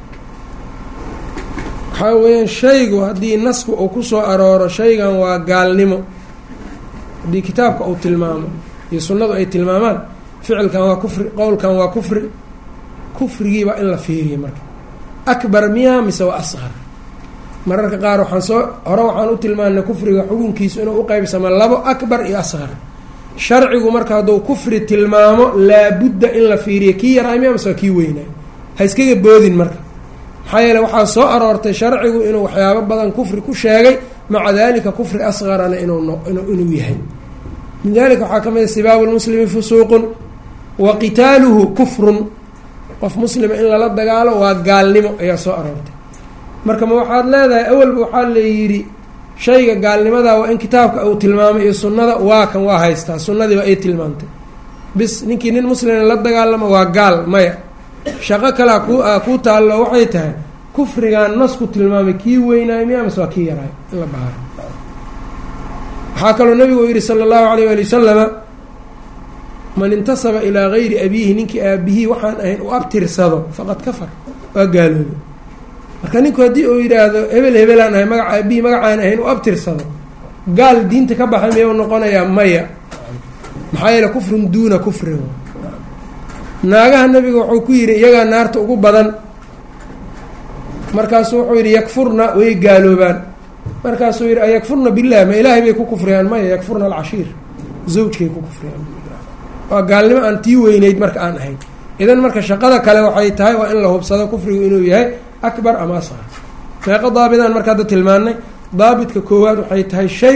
waxaa weeyaan shaygu haddii nasku uu kusoo arooro shaygan waa gaalnimo haddii kitaabka uu tilmaamo iyo sunnadu ay tilmaamaan ficilkan waa kufri qowlkan waa kufri kufrigiibaa in la fiiriya marka akbar miyaa mise waa asqar mararka qaar waxaan soo hore waxaan u tilmaanay kufriga xukunkiisu inuu uqeybsamo labo akbar iyo asqar sharcigu marka hadduu kufri tilmaamo laabudda in la fiiriya kii yaraa miyaa mise waa kii weynaa ha iskaga boodin marka maxaa yeele waxaa soo aroortay sharcigu inuu waxyaabo badan kufri ku sheegay maca dalika kufri asqarana inuu yahay min dalika waxaa ka mid a sibaabu lmuslimi fusuuqun wa qitaaluhu kufrun qof muslima in lala dagaalo waa gaalnimo ayaa soo aroortay marka ma waxaad leedahay awalba waxaa layidhi shayga gaalnimadaa waa in kitaabka uu tilmaamay iyo sunnada waa kan waa haystaa sunnadiiba ay tilmaamtay bis ninkii nin muslima la dagaalamo waa gaal maya shaqo kalea ku kuu taallo waxay tahay kufrigan nasku tilmaamay kii weynaayo miya mise waa kii yaraayo in la baaro waxaa kaloo nabigu yihi sala allahu alayh ali wasalama man intasaba ilaa gayri abiihi ninkii aabihii waxaan ahayn u abtirsado faqad kafar waa gaaloobe marka ninku haddii uu yidhaahdo hebel hebelaan ahay magaca aabihii magacaan ahayn u abtirsado gaal diinta ka baxay miyau noqonayaa maya maxaa yeele kufrun duuna kufrin naagaha nabiga wuxuu ku yidhi iyagaa naarta ugu badan markaasuu wuxuu yidhi yakfurna way gaaloobaan markaasuu yidhi ayakfurna billah ma ilaahay bay ku kufriyaan maya yakfurna alcashiir zawjkay ku kufriyaan waa gaalnimo aan tii weyneyd marka aan ahayn idan marka shaqada kale waxay tahay waa in la hubsado kufrigu inuu yahay akbar ama asqar meeqo daabidaan marka hadda tilmaanay daabidka koowaad waxay tahay shay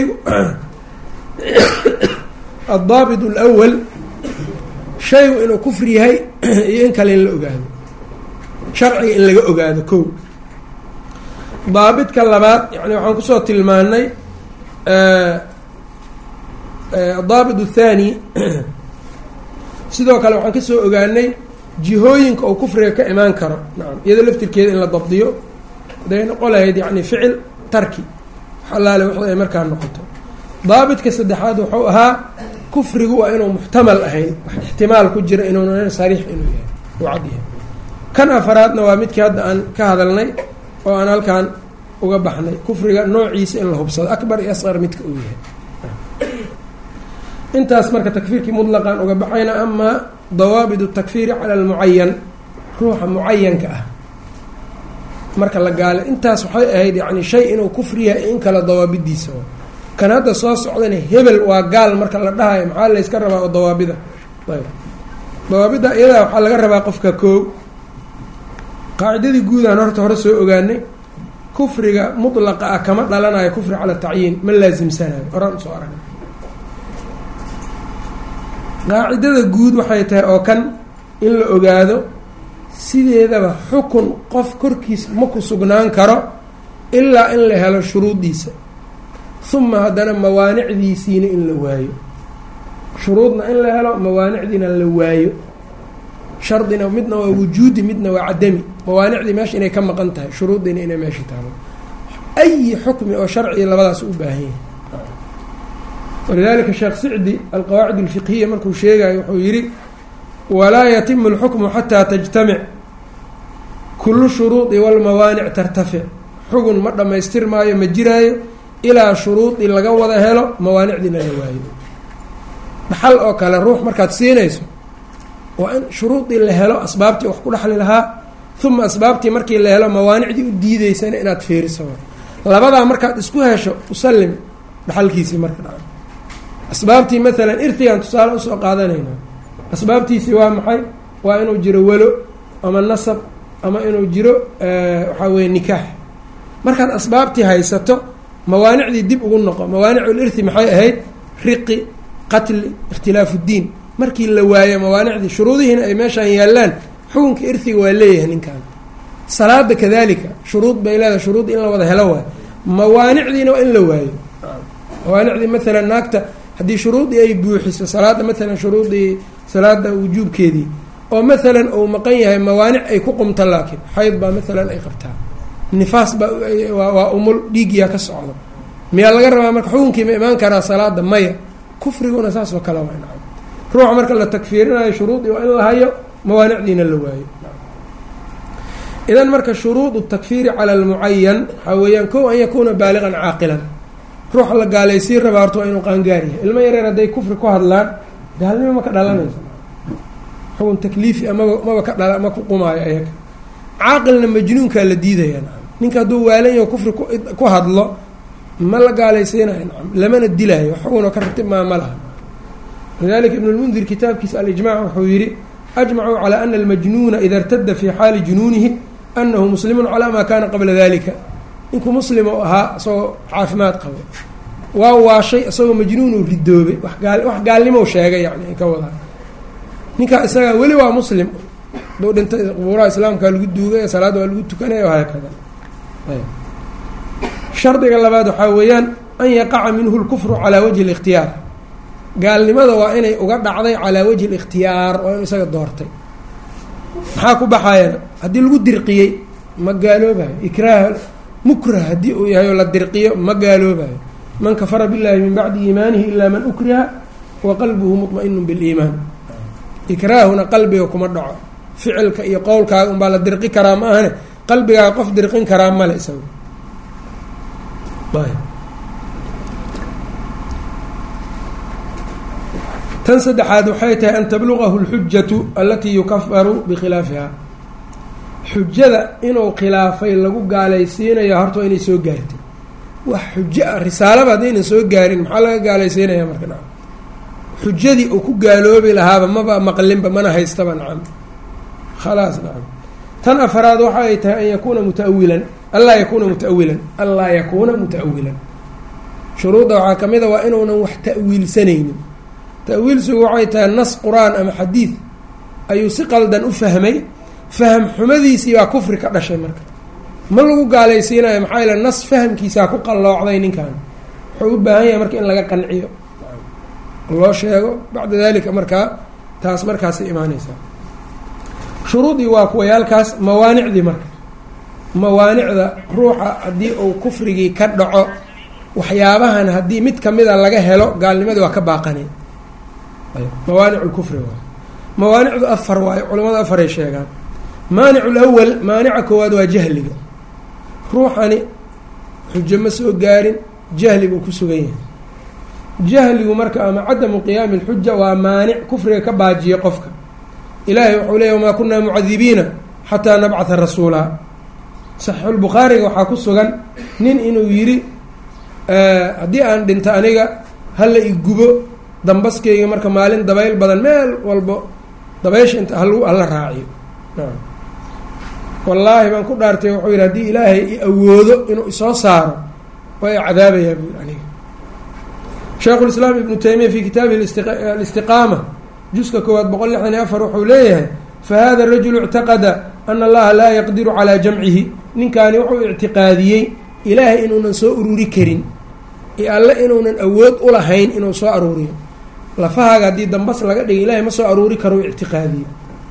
addaabit alwal shaygu inuu kufri yahay iyo in kale in la ogaado sharciga in laga ogaado ko daabidka labaad yani waxaan kusoo tilmaanay daabit athani sidoo kale waxaan kasoo ogaanay jihooyinka oo kufriga ka imaan karo nacam iyado laftirkeeda in la dabdiyo haday noqon lahayd yani ficil tarki xalaale wixii ay markaa noqoto daabitka saddexaad wuxuu ahaa kufrigu waa inuu muxtamal ahayn wax ixtimaal ku jira inuunan sariix inuu yahay uu cad yahay kan afaraadna waa midkii hadda aan ka hadalnay oo aan halkan uga baxnay kufriga noociisa in la hubsado akbar iyo asqar midka uu yahay intaas marka takfiirkii mutlaqan uga baxayna amaa dawaabit takfiiri cala almucayan ruuxa mucayanka ah marka la gaala intaas waxay ahayd yani shay inuu kufri yahay in kale dawaabidiisa kan hadda soo socdana hebel waa gaal marka la dhahayo maxaa layska rabaa oo dawaabida ayb dawaabidda iyadaa waxaa laga rabaa qofka koo qaacidadii guudaan horta hore soo ogaanay kufriga mutlaqa ah kama dhalanayo kufri cala tacyiin ma laasimsanayo horaan usoo aragna qaacidada guud waxay tahay oo kan in la ogaado sideedaba xukun qof korkiis ma ku sugnaan karo ilaa in la helo shuruuddiisa uma haddana mawaanicdiisiina in la waayo shuruudna in la helo mawaanicdiina la waayo shardina midna waa wujuudi midna waa cadami mawaanicdii meesha inay ka maqan tahay shuruuddiina inay meesha taalo ayi xukmi oo sharciga labadaas u baahan yahay walidalika sheekh sicdi alqawaacid alfiqhiya markuu sheegayo wuxuu yidhi walaa yatimu alxukmu xataa tajtamic kulu shuruudi walmawaanic tartafic xugun ma dhammaystir maayo ma jiraayo ilaa shuruudi laga wada helo mawaanicdiina la waayo dhaxal oo kale ruux markaad siinayso waa in shuruudii la helo asbaabtii wax ku dhexli lahaa uma asbaabtii markii la helo mawaanicdii u diideysana inaad fiiriso labadaa markaad isku hesho usallim dhaxalkiisii marka dhaca asbaabtii maalan irtigan tusaale usoo qaadanayna asbaabtiisii waa maxay waa inuu jiro welo ama nasab ama inuu jiro waxaa weye nikaax markaad asbaabtii haysato mawaanicdii dib ugu noqo mawaanicul irthi maxay ahayd riqi qatli ikhtilaafu ddiin markii la waayo mawaanicdii shuruudihiina ay meeshaan yaallaan xukunka irhiga waa leeyahay ninkan salaada kadalika shuruud bay leedahay shuruud in la wada helo waayo mawaanicdiina waa in la waayo mawaanicdii maalan naagta haddii shuruudii ay buuxiso salaada maalan shuruudii salaada wujuubkeedii oo maalan uu maqan yahay mawaanic ay ku qumto laakiin xayd baa maalan ay qabtaa nifaas baa waa umul dhiigyaa ka socdo miyaa laga rabaa marka xukunkii ma imaan karaa salaada maya kufriguna saas oo kale waa nacam ruuxa marka la takfiirinayo shuruudii waa in la hayo mawaanicdiina la waayo idan marka shuruud takfiiri cala almucayan waxaa weeyaan kow an yakuuna baaliqan caaqilan ruuxa la gaalaysiin rabaa horta waa inuu qaangaar yahay ilmo yareer hadday kufri ku hadlaan gaalnimo ma ka dhalanayso xukun takliifi amaba maba ka dhala ma ku qumaayo ayaga caaqilna majnuunkaa la diidaya nacam ninka hadduu waalan yaho kufri ku hadlo ma la gaalaysiinayo nacam lamana dilaayo xukunoo ka ratib maa ma laha lidalika ibn lmundir kitaabkiisa alijmac wuxuu yihi ajmacuu calى ana almajnuuna ida irtada fi xaali junuunihi anahu muslimu calaa maa kana qabla dalika ninkuu muslim oo ahaa isagoo caafimaad qabo waa waashay isagoo majnuunu ridoobay wax gaalnimo sheegay yani ka wadaa ninkaa isagaa weli waa muslim duu dhintay qubuuraha islaamka lagu duugay salaada waa lagu tukanaya haakada shardiga labaad waxaa weeyaan an yaqaca minhu lkufru calaa wajhi اlikhtiyaar gaalnimada waa inay uga dhacday calaa wajhi اlikhtiyaar waa inu isaga doortay maxaa ku baxayana haddii lagu dirqiyey ma gaaloobayo ikraah mukrah haddii uu yahay oo la dirqiyo ma gaaloobayo man kafara biاllahi min bacdi iimaanihi ilaa man ukriha wa qalbuhu muطmainu biliimaan ikraahuna qalbiga kuma dhaco ficilka iyo qowlkaaga unbaa la dirqi karaa ma ahane qalbigaaga qof dirqin karaa male isaga tan saddexaad waxay tahay an tablugahu اlxujatu alatii yukafaru bikhilaafiha xujada inuu khilaafay lagu gaalaysiinayo horta waa inay soo gaartay wax xujo ah risaalaba haddaynan soo gaarin maxaa laga gaalaysiinaya marka nacam xujadii uu ku gaaloobi lahaaba maba maqlinba mana haystaba nacam khalaas nacam tan afaraad waxa ay tahay an yakuuna mutaawilan anlaa yakuuna mutaawilan anlaa yakuuna mutaawilan shuruudda waxaa ka mid a waa inuunan wax ta'wiilsanaynin ta'wiilsigu waxay tahay nas qur-aan ama xadiid ayuu si qaldan u fahmay fahm xumadiisii baa kufri ka dhashay marka ma lagu gaalaysiinayo maxaa yaele nas fahamkiisaa ku qalloocday ninkan wuxuu u baahan yahay marka in laga qanciyo loo sheego bacda dalika markaa taas markaasay imaaneysaa shuruudii waa kuwayaalkaas mawaanicdii marka mawaanicda ruuxa haddii uu kufrigii ka dhaco waxyaabahan haddii mid kamida laga helo gaalnimadii waa ka baaqanay mawaanic lkufri waay mawaanicdu afar waayo culamada afaray sheegaan maanic lawal maanica koowaad waa jahliga ruuxani xujo ma soo gaarin jahli buu ku sugan yahay jahligu marka ama cadamu qiyaami lxuja waa maanic kufriga ka baajiya qofka ilaahay wuxuu leeya wamaa kunaa mucadibiina xataa nabcatha rasuulaa saxiixulbukhaariga waxaa ku sugan nin inuu yidhi haddii aan dhinto aniga hala igubo dambaskeyga marka maalin dabayl badan meel walbo dabaysha inta hal hala raaciyo wallaahi baan ku dhaartay wuxuu yidhi haddii ilaahay i awoodo inuu isoo saaro waa i cadaabayaa buu yidhi aniga shaykhu lislaam ibnu taymiya fi kitaabihi alistiqaama juska koowaad boqol lixdan iyo afar wuxuu leeyahay fa hada rajulu ictaqada ana allaha laa yaqdiru calaa jamcihi ninkaani wuxuu ictiqaadiyey ilaahay inuunan soo ururi karin iyo alle inuunan awood ulahayn inuu soo aruuriyo lafahaaga haddii dambas laga dhigay ilahay ma soo aruuri karo ictiqaadiye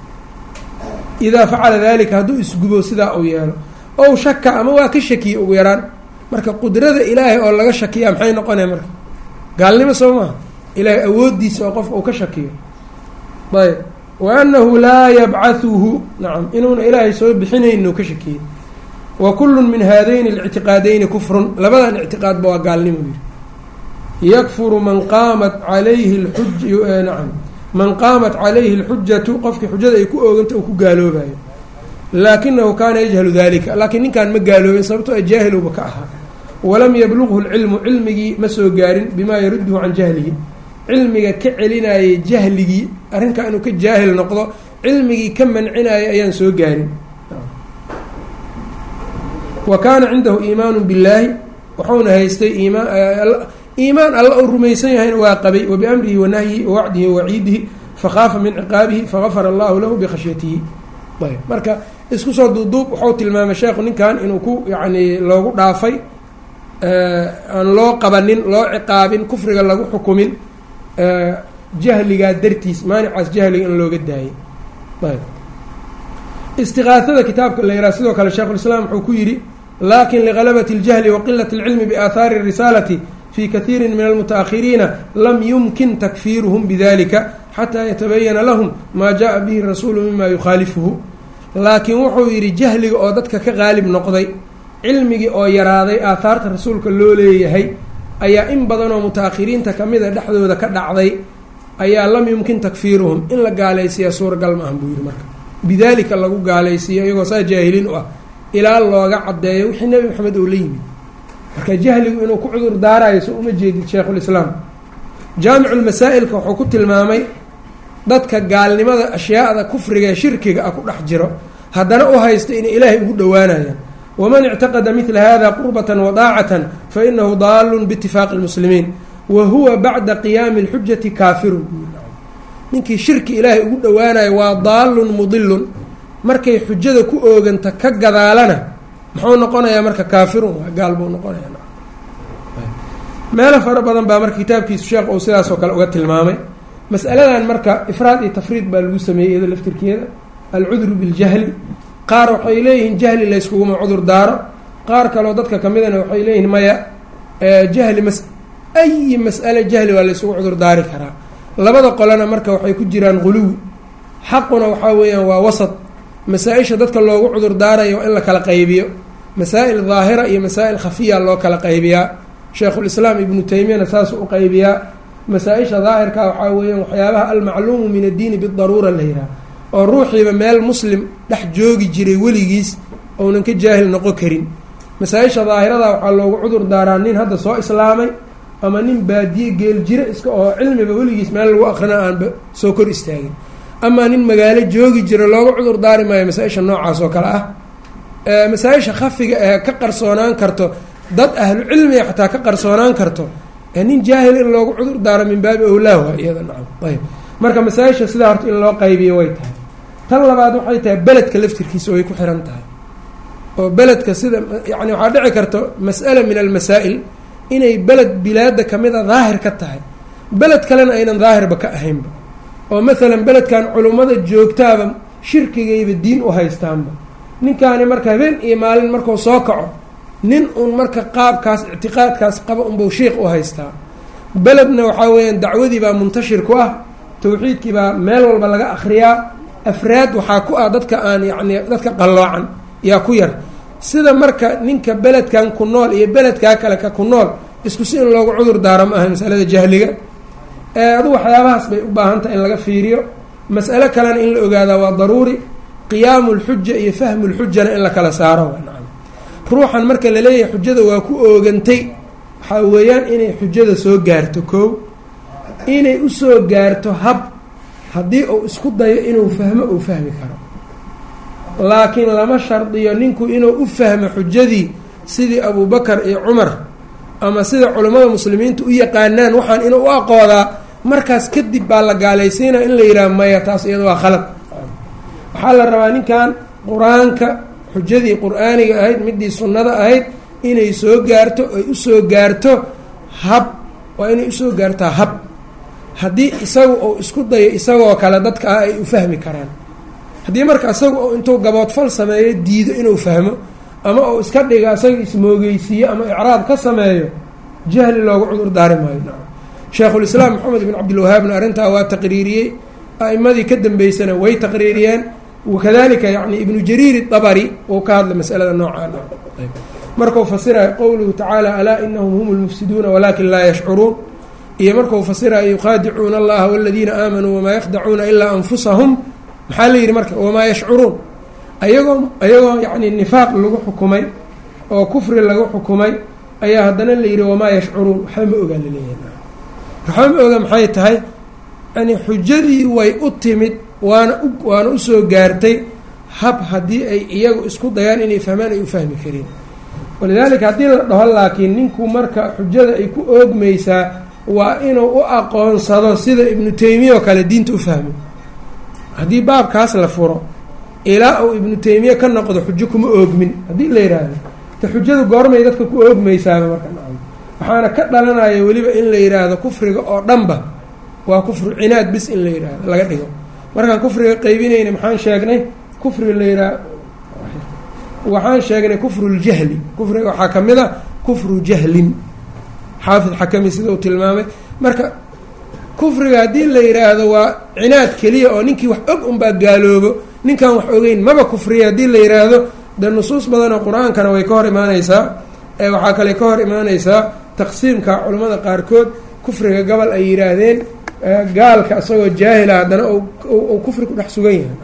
idaa facala dalika hadduu isgubo sidaa uu yeelo ow shaka ama waa ka shakiye ugu yaraan marka qudrada ilaahay oo laga shakiyaa maxay noqonaya marka gaalnimo soo maha ilaahay awooddiisa oo qofka uu ka shakiyo ayb wa annahu laa yabcathuhu nacam inuuna ilaahay soo bixinayn inuu ka shakiyey wa kullun min haadayni اlictiqaadayni kufrun labadan ictiqaadba waa gaalnimo yiri yakfuru man qaamat calayhi lxuj nacam man qaamat calayhi اlxujatu qofkii xujada ay ku ooganta uu ku gaaloobayo laakinahu kaana yajhalu dalika laakiin ninkan ma gaaloobin sababtoo jaahilowba ka ahaa walam yablughu lcilmu cilmigii ma soo gaarin bimaa yarudduhu can jahlihi cilmiga ka celinayay jahligii arrinkaa inuu ka jaahil noqdo cilmigii ka mancinayay ayaan soo gaarin wa kaana cindahu iimaanu billaahi wuxuuna haystay iimaan iimaan alla uu rumaysan yahayna waa qabay wa biamrihi wa nahyihi wa wacdihi wa waciidihi fakhaafa min ciqaabihi fagafara allahu lahu bikhashyatihi ayb marka isku soo duuduub wuxuu tilmaamay sheekhu ninkan inuu ku yacni loogu dhaafay aan loo qabanin loo ciqaabin kufriga lagu xukumin jahligaa dartiis maanicaas jahliga in looga daayay ayb istiqaasada kitaabka la yihah sidoo kale sheikhulislaam wuxuu ku yidhi lakin ligalabati اljahli wa qilati اlcilmi biaahaari الrisaalati fi kaiiri min almutaأkhiriina lam yumkin takfiiruhum bidalika xataa yatabayana lahum maa jaءa bihi rasuulu mima yukhaalifuhu laakiin wuxuu yidhi jahliga oo dadka ka qaalib noqday cilmigii oo yaraaday aahaarta rasuulka loo leeyahay ayaa in badanoo muta-akhiriinta kamida dhexdooda ka dhacday ayaa lam yumkin takfiiruhum in la gaalaysiiya suuragal ma ahan buu yidhi marka bidaalika lagu gaalaysiiyo iyagoo saa jaahiliin u ah ilaa looga caddeeyo wixii nebi maxamed oo la yimid marka jahligu inuu ku cudur daarayo so uma jeedid sheikhulislaam jaamiculmasaa'ilka wuxuu ku tilmaamay dadka gaalnimada ashyaada kufriga ee shirkiga ah ku dhex jiro haddana u haysta inay ilaahay ugu dhowaanayaan waman ictaqada midla hada qurbatan wadaacatan fainahu daalun biitifaaqi lmuslimiin wa huwa bacda qiyaami اlxujati kaafirun ninkii shirki ilaahay ugu dhowaanayo waa daalun mudilun markay xujada ku ooganta ka gadaalana muxuu noqonayaa marka kaafirun waa gaal buu noqonaya meelo fara badan baa marka kitaabkiisu sheekh uu sidaasoo kale uga tilmaamay masaladan marka ifraad iyo tafriid baa lagu sameeyey iyada laftirkeeda alcudru biاljahli qaar waxay leeyihiin jahli layskuguma cudur daaro qaar kaleo dadka kamidana waxay leeyihiin maya jahli mas ayi mas'ale jahli waa laysugu cudur daari karaa labada qolena marka waxay ku jiraan guluwi xaquna waxaa weeyaan waa wasad masaa-isha dadka loogu cudur daarayo waa in la kala qaybiyo masaa'il daahira iyo masaa'il khafiya loo kala qaybiyaa sheikhulislaam ibnu taymiyana saasuu u qaybiyaa masaa-isha daahirka waxaa weeyaan waxyaabaha almacluumu min addiini bidaruura la yidhaha oo ruuxiiba meel muslim dhex joogi jiray weligiis ounan ka jaahil noqon karin masaa-isha daahirada waxaa loogu cudur daaraa nin hadda soo islaamay ama nin baadiye geel jiro iska oo cilmiba weligiis meel lagu akrina aanba soo kor istaagin amaa nin magaalo joogi jiro looga cudur daari maayo masaa-isha noocaas oo kale ah masaa-isha khafiga ee ka qarsoonaan karto dad ahlu cilmiga xataa ka qarsoonaan karto nin jaahil in loogu cudur daaro min baabi owlaaha iyada nacam ayb marka masaa-isha sidaa horta in loo qaybiyo way tahay tan labaad waxay tahay beledka laftirkiisa way ku xiran tahay oo beledka sida yani waxaa dhici karta mas'ala min almasaa'il inay beled bilaada kamid a daahir ka tahay beled kalena aynan daahirba ka ahaynba oo maalan beledkan culummada joogtaaba shirkigayba diin u haystaanba ninkaani marka habeen iyo maalin markuu soo kaco nin uun marka qaabkaas ictiqaadkaas qaba unbau sheikh u haystaa beledna waxaa weeyaan dacwadii baa muntashir ku ah tawxiidkii baa meel walba laga akhriyaa afraad waxaa ku ah dadka aan yacni dadka qalloocan yaa ku yar sida marka ninka beledkan ku nool iyo beledkaa kale ka ku nool isku si in loogu cudur daaro ma aha masalada jahliga adu waxyaabahaas bay u baahan tahay in laga fiiriyo mas'alo kalena in la ogaadaa waa daruuri qiyaamu lxuja iyo fahmu lxujana in la kala saaro nacam ruuxan marka laleeyahay xujada waa ku oogantay waxaa weeyaan inay xujada soo gaarto koow inay usoo gaarto hab haddii uu isku dayo inuu fahmo uu fahmi karo laakiin lama shardiyo ninku inuu u fahmo xujadii sidii abubakar iyo cumar ama sida culammada muslimiinta u yaqaanaan waxaan inuu u aqoodaa markaas kadib baa la gaalaysiinaya in la yidhaha maya taas iyada waa khalad waxaa la rabaa ninkan qur-aanka xujadii qur-aaniga ahayd midii sunnada ahayd inay soo gaarto ay usoo gaarto hab waa inay usoo gaartaa hab haddii isagu uu isku dayo isagoo kale dadka ah ay u fahmi karaan haddii marka isagu uu intuu gaboodfal sameeyo diido inuu fahmo ama uu iska dhiga isaga ismoogeysiiyo ama icraab ka sameeyo jahli loogu cudur daari maayo nacam sheikhulislaam maxamed bin cabdilwahaabna arrintaa waa taqriiriyey a'imadii ka dambeysana way taqriiriyeen wakadalika yani ibnu jariir dabari uu ka hadlay masalada noocaan markuu fasirayo qowluhu tacaala alaa inahum hum lmufsiduuna walakin laa yashcuruun iyo markuu fasirayo yuqaadicuuna allaha waladiina aamanuu wamaa yakdacuuna ilaa anfusahum maxaa la yidhi marka wamaa yashcuruun ayagoo ayagoo yani nifaaq lagu xukumay oo kufri lagu xukumay ayaa haddana la yidhi wamaa yashcuruun waxba ma ogaa laleeyahay waxba ma oga maxay tahay yani xujadii way u timid waana u waana usoo gaartay hab haddii ay iyagu isku dayaan inay fahmaan ay u fahmi kareen walidaalika haddii la dhaho laakiin ninku marka xujada ay ku oogmaysaa waa inuu u aqoonsado sida ibnu taymiya oo kale diinta u fahmo haddii baabkaas la furo ilaa uu ibnu taymiya ka noqdo xujo kuma oogmin haddii la yidhaahdo te xujadu goormay dadka ku oogmaysaaba marka waxaana ka dhalanaya weliba in la yidhaahdo kufriga oo dhanba waa kufru cinaad bis in la yidhaahdo laga dhigo markaan kufriga qaybinayna maxaan sheegnay kufriga la yidhaah waxaan sheegnay kufru ljahli kufriga waxaa ka mid a kufru jahlin xaafid xakami sida uu tilmaamay marka kufriga haddii la yidhaahdo waa cinaad keliya oo ninkii wax og unbaa gaaloobo ninkaan wax ogeyn maba kufriya haddii la yidhaahdo dee nusuus badan oo qur-aankana way ka hor imaaneysaa ee waxaa kale ka hor imaaneysaa taqsiimka culimmada qaarkood kufriga gobol ay yidhaahdeen gaalka isagoo jaahila haddana uu kufri ku dhex sugan yahay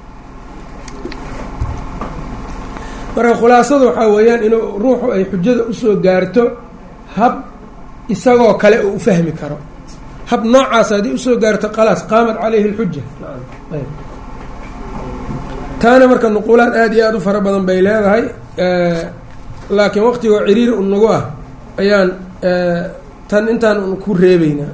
marka khulaasadu waxaa weeyaan inuu ruuxu ay xujada usoo gaarto hab isagoo kale uu u fahmi karo hab noocaas haddii usoo gaarto khalaas qaamat caleyhi lxuja taana marka nuquulaad aada iyo aada u fara badan bay leedahay laakiin waqtigoo ciriiri un nagu ah ayaan tan intaan un ku reebeynaa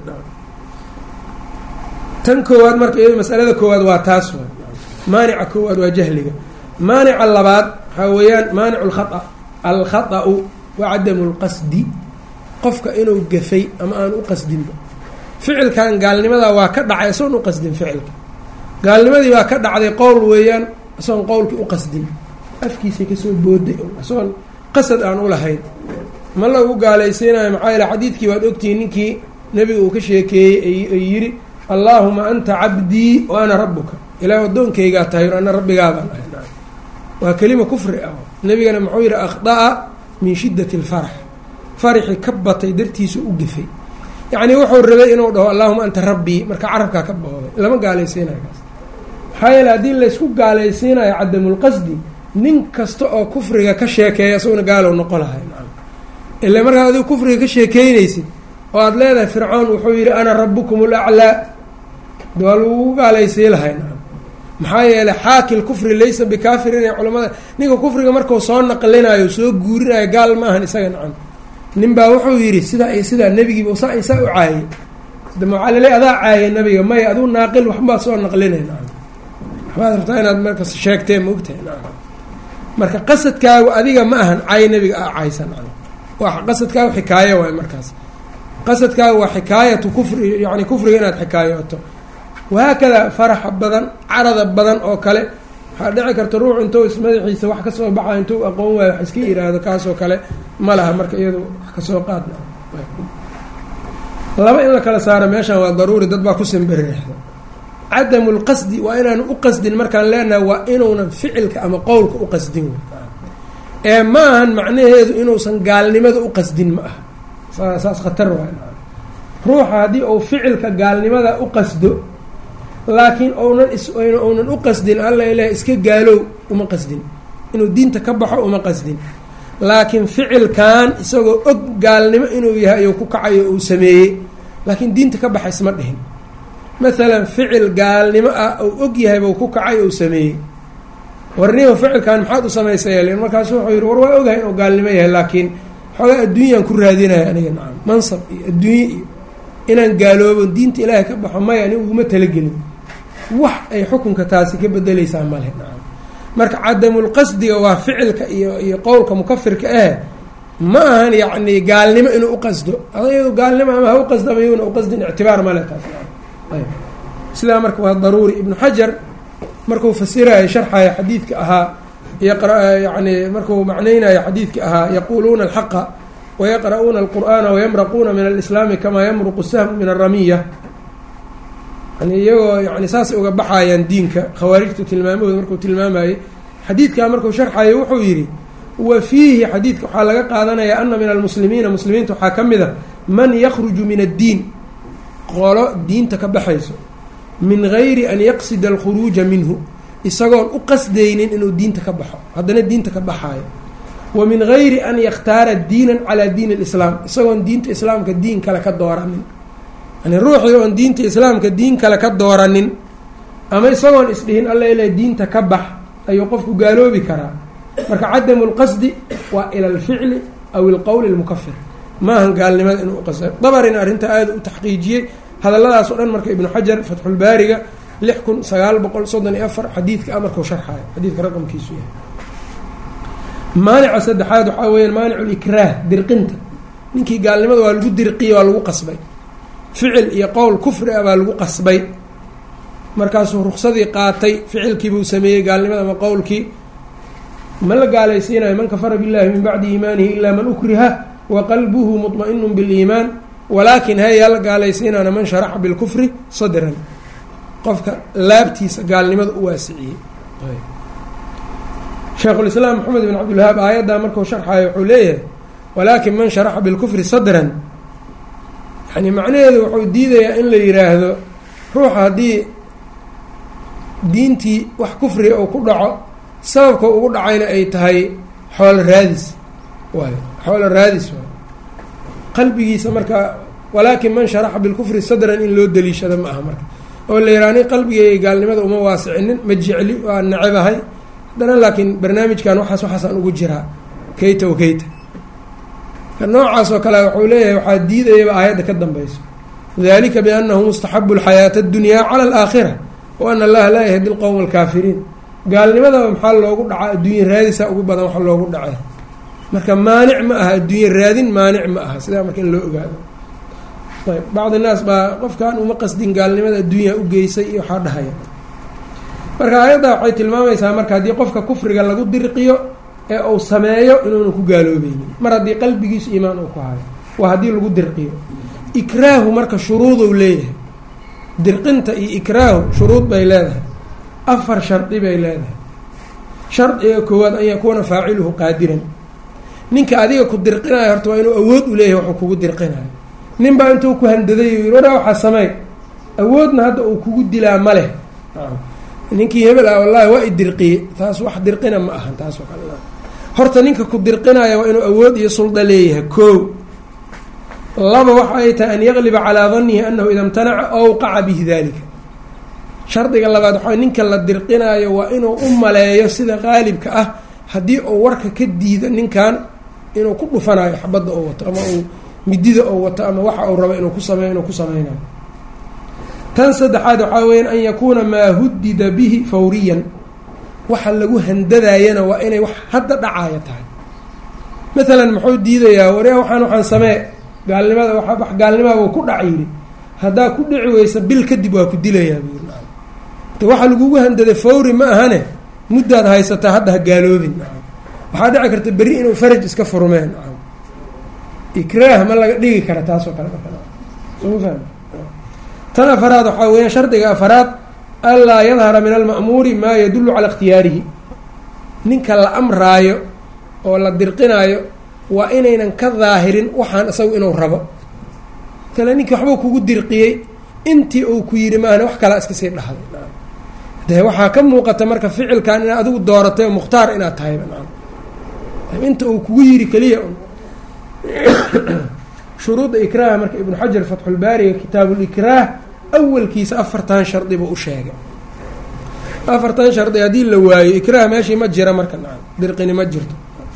tan koowaad marka iyado masalada koowaad waa taas wa maanica koowaad waa jahliga maanica labaad waxaa weeyaan maanicu lkhaa alkhaطa'u wa cadamu lqasdi qofka inuu gafay ama aan u qasdinba ficilkan gaalnimada waa ka dhacay isagoon u qasdin ficilka gaalnimadii baa ka dhacday qowl weeyaan isagoon qowlkii u qasdin afkiisay kasoo booday isagoon qasad aan u lahayn ma lagu gaalaysiinayo maxaa yaele xadiidkii waad ogtihiin ninkii nebiga uu ka sheekeeyey ay yidhi allaahuma anta cabdii wa ana rabuka ilaah addoonkaygaa tahay ana rabbigaabaan ahay waa kelima kufri ah nebigana muxuu yidhi akhda'a min shiddati alfarax faraxii ka batay dartiisa u gafay yacnii wuxuu rabay inuu dhaho allahuma anta rabbii marka carabkaa ka booday lama gaalaysiinayo kaas maxaa yeele haddii laysku gaalaysiinayo cadamulqasdi nin kasta oo kufriga ka sheekeeya isaguna gaalow noqo lahay ila markaad adigu kufriga ka sheekeynaysid oo aada leedahay fircoon wuxuu yidhi ana rabukum alaclaa waa lagu gaalaysii lahay maxaa yeeley xaakil kufri laysa bikaafirin ee culamada ninka kufriga markuu soo naqlinayo soo guurinayo gaal ma ahan isaga nacan nin baa wuxuu yidhi sidaa iyo sidaa nebigiiba saa isaa u caayay waxaa lale adaa caayay nabiga maya aduu naaqil waxbaa soo naqlinay nacan waxbaad rabtaa inaad markas sheegtee maogtahay nacan marka qasadkaagu adiga ma ahan caay nebiga a caysa nacan waa qasadkaagu xikaayo waay markaas qasadkaagu waa xikaayatu kufri yani kufriga inaad xikaayooto wahaakada faraxa badan carada badan oo kale waxaa dhici karta ruux intuu ismadaxiisa wax kasoo baxa intuu aqoon waayo wax iska yiraahdo kaasoo kale ma laha marka iyadu wax kasoo qaadna laba in la kala saaro meeshan waa daruuri dad baa ku simbireexda cadamu lqasdi waa inaanu u qasdin markaan leenahay waa inuunan ficilka ama qowlka u qasdin ee ma ahan macnaheedu inuusan gaalnimada u qasdin ma aha saas khatar waay ruuxa haddii uu ficilka gaalnimada u qasdo laakiin ounan ounan u qasdin alla ilaah iska gaalow uma qasdin inuu diinta ka baxo uma qasdin laakiin ficilkan isagoo og gaalnimo inuu yahay ayuu ku kacayo uu sameeyey laakiin diinta ka baxa isma dhihin maalan ficil gaalnimo ah uu og yahay buu ku kacay ou sameeyey warnihu ficilkan maxaad u samaysay markaasu wuxuu yidhi war waa ogahay inuu gaalnimo yahay laakiin xoogaa adduunyaan ku raadinaya aniga nacam mansab iyo adduunye iyo inaan gaaloobo diinta ilaahay ka baxo maya anigu uguma talagelin wax ay xukunka taasi ka bedeleysaa male nacam marka cadamulqasdiga waa ficilka iyo iyo qowlka mukafirka ah ma ahan yacni gaalnimo inuu uqasdo adayadu gaalnimo ama ha u qasdo ama yuuna uqasdin ictibaar male taas ayb sidaa marka waa daruuri ibnu xajar markuu fasirayo sharxayo xadiidka ahaa yani markuu macnaynayo xadiidka ahaa yaquuluuna alxaqa wayaqra'uuna alqur'aana wayamraquuna min alislaami kamaa yamruqu sahmu min aramiya yani iyagoo yani saasay uga baxayaan diinka khawaarijtu tilmaamahooda markuu tilmaamayey xadiidkaa markuu sharxayo wuxuu yidhi wa fiihi xadiidka waxaa laga qaadanaya ana min almuslimiina muslimiinta waxaa ka mid a man yakruju min addiin qolo diinta ka baxayso min gayri an yaqsida alkhuruuja minhu isagoon u qasdaynin inuu diinta ka baxo haddana diinta ka baxaayo wa min gayri an yakhtaara diinan calaa diin alislaam isagoon diinta islaamka diin kale ka dooranin yani ruuxii oon diinta islaamka diin kale ka dooranin ama isagoon isdhihin alla ila diinta ka bax ayuu qofku gaaloobi karaa marka cadamu lqasdi waa ila alficli aw ilqowli lmukafir maahan gaalnimada inuu uqasda dabarina arrintaa aada u taxqiijiyey hadalladaas o dhan marka ibnu xajar fatxulbaariga lix kun sagaal boqol soddon iyo afar xadiidka amarkau sharxayo xadiidka raqamkiisu yahay maanica saddexaad waxaa weyaan maanicu likraah dirqinta ninkii gaalnimada waa lagu dirqiye waa lagu qasbay ficil iyo qowl kufri ah baa lagu qasbay markaasuu ruksadii qaatay ficilkiibuu sameeyey gaalnimada ama qowlkii ma la gaalaysiinayo man kafara billahi min bacdi iimaanihi ilaa man ukriha wa qalbuhu muطma'inu biliimaan walaakin hayaa la gaalaysiinaana man sharaxa bilkufri sadran qofka laabtiisa gaalnimada u waasiciyey sheekhulislaam maxamed bin cabdilwahaab aayaddaa markuu sharxayo wuxuu leeyahay walaakin man sharaxa bilkufri sadran yani macnaheedu wuxuu diidayaa in la yiraahdo ruuxa haddii diintii wax kufriga uu ku dhaco sababka ugu dhacayna ay tahay xoolo raadis waay xoolo raadis waay qalbigiisa marka walaakin man sharaxa bilkufri sadran in loo daliishado ma aha marka oo la yidhaha ni qalbigay gaalnimada uma waasicinin ma jecli waa nacebahay haddana laakiin barnaamijkan waxaas waxaasaan ugu jiraa kayta wa kayta noocaas oo kale wuxuu leeyahay waxaa diidayaba aayadda ka dambeyso dalika biannahu mustaxabu alxayaata addunyaa cala alaakhira wa ana allaha laa yahdi lqowma alkaafiriin gaalnimadaba maxaa loogu dhacaa adduunya raadisa ugu badan wax loogu dhacay marka maanic ma aha adduunye raadin maanic ma aha sidaa marka in loo ogaado ayb bacdi naas baa qofkan uma qasdin gaalnimada adduunya u geysay iyo waxaa dhahaya marka aayadda waxay tilmaamaysaa marka haddii qofka kufriga lagu dirqiyo ee uu sameeyo inuuna ku gaaloobeynin mar haddii qalbigiisu iimaan uu ku hayo waa haddii lagu dirqiyo ikraahu marka shuruudou leeyahay dirqinta iyo ikraahu shuruud bay leedahay afar shardi bay leedahay shardiga koowaad an yakuuna faaciluhu qaadiran ninka adiga ku dirqinayo horta waa inuu awood u leeyahay waxuu kugu dirqinayo nin baa intuu ku handaday yii waraa waxaa sameey awoodna hadda uu kugu dilaa ma leh ninkii hebel ah wallahi waa i dirqiye taas wax dirqina ma ahan taas oo kale horta ninka ku dirqinaya waa inuu awood iyo sulda leeyahay koo laba waxa ay tahay an yaqliba calaa danihi anahu ida imtanaca awqaca bihi dalika shardiga labaad waxaa ninka la dirqinaayo waa inuu u maleeyo sida qaalibka ah haddii uu warka ka diido ninkan inuu ku dhufanayo xabadda oo wato ama uu midida oo wato ama waxa uu rabo inuu ku sameyo inuu ku sameynayo tan saddexaad waxaa weya an yakuuna maa hudida bihi fawriyan waxa lagu handadaayana waa inay wax hadda dhacaaya tahay maalan muxuu diidayaa warya waxaan waxaan samee gaalnimada wax gaalnimaabuu ku dhac yidhi haddaa ku dhici weysa bil kadib waa ku dilayaa buu yiri de waxa lagugu handaday fawri ma ahane muddaad haysataa hadda ha gaaloobin waxaa dhici karta berri inuu faraj iska furmeen ikraah ma laga dhigi kara taasoo kale soma fahmi tan afaraad waxaa weeyaan shardiga afaraad anlaa yadhara min alma'muuri maa yadullu calaa ikhtiyaarihi ninka la amraayo oo la dirqinaayo waa inaynan ka daahirin waxaan isagu inuu rabo kale ninkii waxbuu kugu dirqiyey intii uu ku yidhi maahane wax kalaa iska sii dhahday dee waxaa ka muuqata marka ficilkan inaad adigu dooratay oo mukhtaar inaad tahayba inta uu kugu yidhi keliya shuruudda ikraaha marka ibnu xajar fatxulbaariga kitaabulikraah awalkiisa afartan shardi buu u sheegay afartan shardi haddii la waayo ikraah meeshii ma jira marka nacam dirqini ma jirto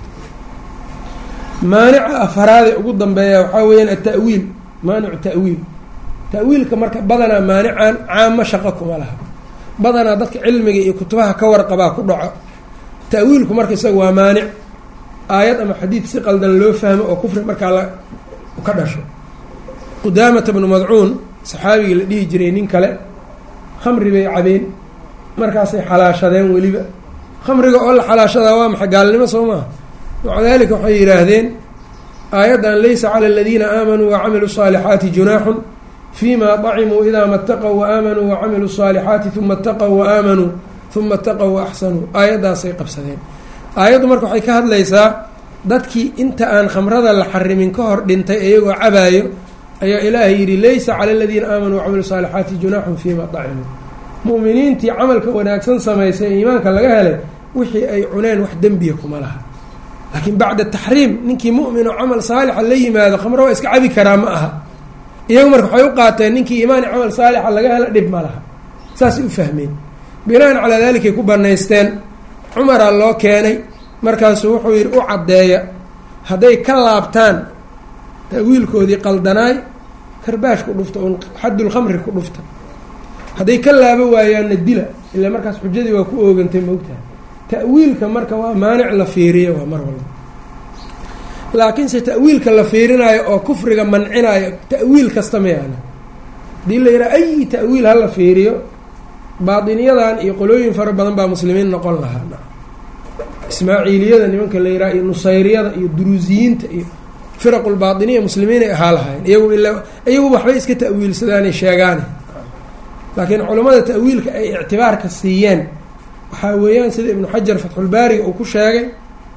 maanica afaraade ugu dambeeya waxaa weeyaan ata'wiil maanicu ta'wiil ta'wiilka marka badanaa maanican caamo shaqo kuma laha badanaa dadka cilmiga iyo kutubaha ka warqabaa ku dhaco ta'wiilku marka isaga waa maanic aayad ama xadiid si qaldan loo fahmo oo kufri markaa la ka dhasho qudaamata bnu madcuun saxaabigii la dhihi jiray nin kale khamri bay cabeen markaasay xalaashadeen weliba khamriga oo la xalaashadaa waa maxay gaalnimo soo maaha maca dalika waxay yidhaahdeen aayaddan laysa cala aladiina aamanuu wacamiluu الصaalixaati junaaxun fima dacimuu idaa ma ataqow waaamanuu wacamiluu الصaalixaati uma ataqow waaamanuu uma ataqow waaxsanuu aayaddaasay qabsadeen aayaddu marka waxay ka hadlaysaa dadkii inta aan khamrada la xarimin ka hor dhintay iyagoo cabaayo ayaa ilaahay yidhi laysa cala aladiina aamanuu wacamilu saalixaati junaaxun fiima dacimuu mu'miniintii camalka wanaagsan samaysay ee iimaanka laga helay wixii ay cuneen wax dembiya kuma laha laakiin bacda taxriim ninkii mu'min oo camal saalixa la yimaado khamro waa iska cabi karaa ma aha iyagu marka waxay u qaateen ninkii iimaani camal saalixa laga hela dhib ma laha saasay u fahmeen binaan calaa dalikay ku banaysteen cumaraa loo keenay markaasuu wuxuu yidhi u caddeeya hadday ka laabtaan ta'wiilkoodii qaldanaay karbaash ku dhufta un xaddulkhamri ku dhufta hadday ka laabo waayaanna dila ilaa markaas xujadii waa ku oogantay moogtaha ta'wiilka marka waa maanic la fiiriya waa mar walba laakiinse ta'wiilka la fiirinaayo oo kufriga mancinaayo ta'wiil kasta mayaana hadii la yidhaha ayi ta'wiil hala fiiriyo baadiniyadan iyo qolooyin fara badan baa muslimiin noqon lahaa ismaaciiliyada nimanka la yidhaha iyo nusayriyada iyo duruusiyiinta iyo firaqulbaatiniya muslimiinay ahaa lahaayeen iyagu ilaa iyagu waxbay iska ta'wiilsadaanay sheegaane laakiin culammada ta'wiilka ay ictibaarka siiyeen waxaa weeyaan sida ibnu xajar fatxulbaariga uu ku sheegay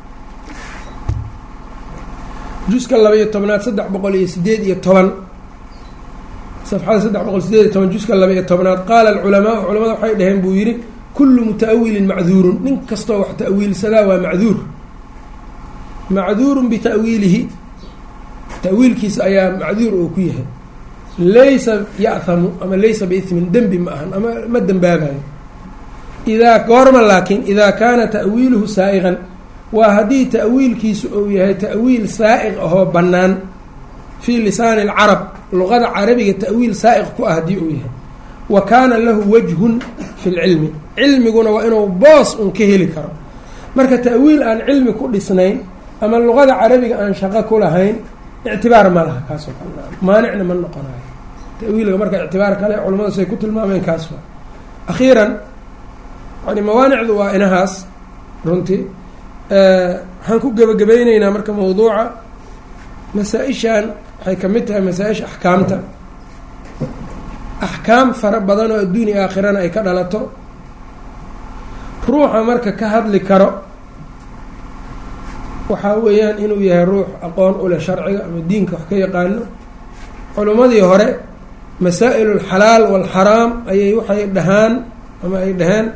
juska laba-iyo tobnaad saddex boqol iyo sideed iyo toban safxada saddex boqol sideed iyo toban juska laba-iyo tobnaad qaala alculamaau culamada waxay dhaheen buu yidhi kullu muta'awilin macduurun nin kastoo wax ta'wiilsadaa waa macduur macduurun bita'wiilihi ta'wiilkiisa ayaa macduur oo ku yahay laysa ya'hamu ama laysa biithmin dembi ma ahan ama ma dembaabayo idaa goorma laakiin idaa kaana ta'wiiluhu saa'iqan waa haddii ta'wiilkiisu uu yahay ta'wiil saa'iq ahoo bannaan fii lisaani alcarab luqada carabiga ta'wiil saa'iq ku ah haddii uu yahay wa kaana lahu wajhun fi lcilmi cilmiguna waa inuu boos un ka heli karo marka ta'wiil aan cilmi ku dhisnayn ama luqada carabiga aan shaqo ku lahayn ictibaar ma laha kaasoo kale maanicna ma noqonayo ta'wiilka marka ictibaar kale culamadu say ku tilmaameen kaas waa akhiiran yani mawaanicdu waa inahaas runtii waxaan ku gebagabayneynaa marka mawduuca masaa-ishan waxay ka mid tahay masaa-isha axkaamta axkaam fara badan oo adduun iyo aakhirana ay ka dhalato ruuxa marka ka hadli karo waxaa weeyaan inuu yahay ruux aqoon u leh sharciga ama diinka wax ka yaqaano culimmadii hore masaa-il alxalaal waalxaraam ayay waxay dhahaan ama ay dhaheen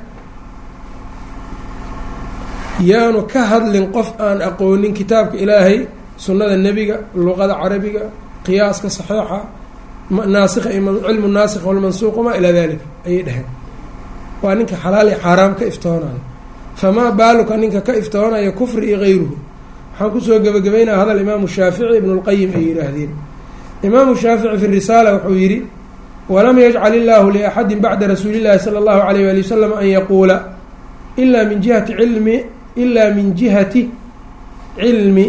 yaanu ka hadlin qof aan aqoonin kitaabka ilaahay sunnada nebiga luqada carabiga qiyaaska saxiixa naasikha cilmu naasikh walmansuuq wamaa ilaa dalika ayay dhaheen waa ninka xalaal iyo xaaraam ka iftoonayo famaa baaluka ninka ka iftoonaya kufri iyo gayruhu waxaan kusoo gebagabaynaya hadal imaamu shaafici ibnu lqayim ay yidhaahdeen imaamu shaafici fi risaala wuxuu yidhi walam yajcal illaahu liaxadin bacda rasuuli llahi sala allahu alayh waali wasalam an yaquula ilaa min jihati cilmi ilaa min jihati cilmi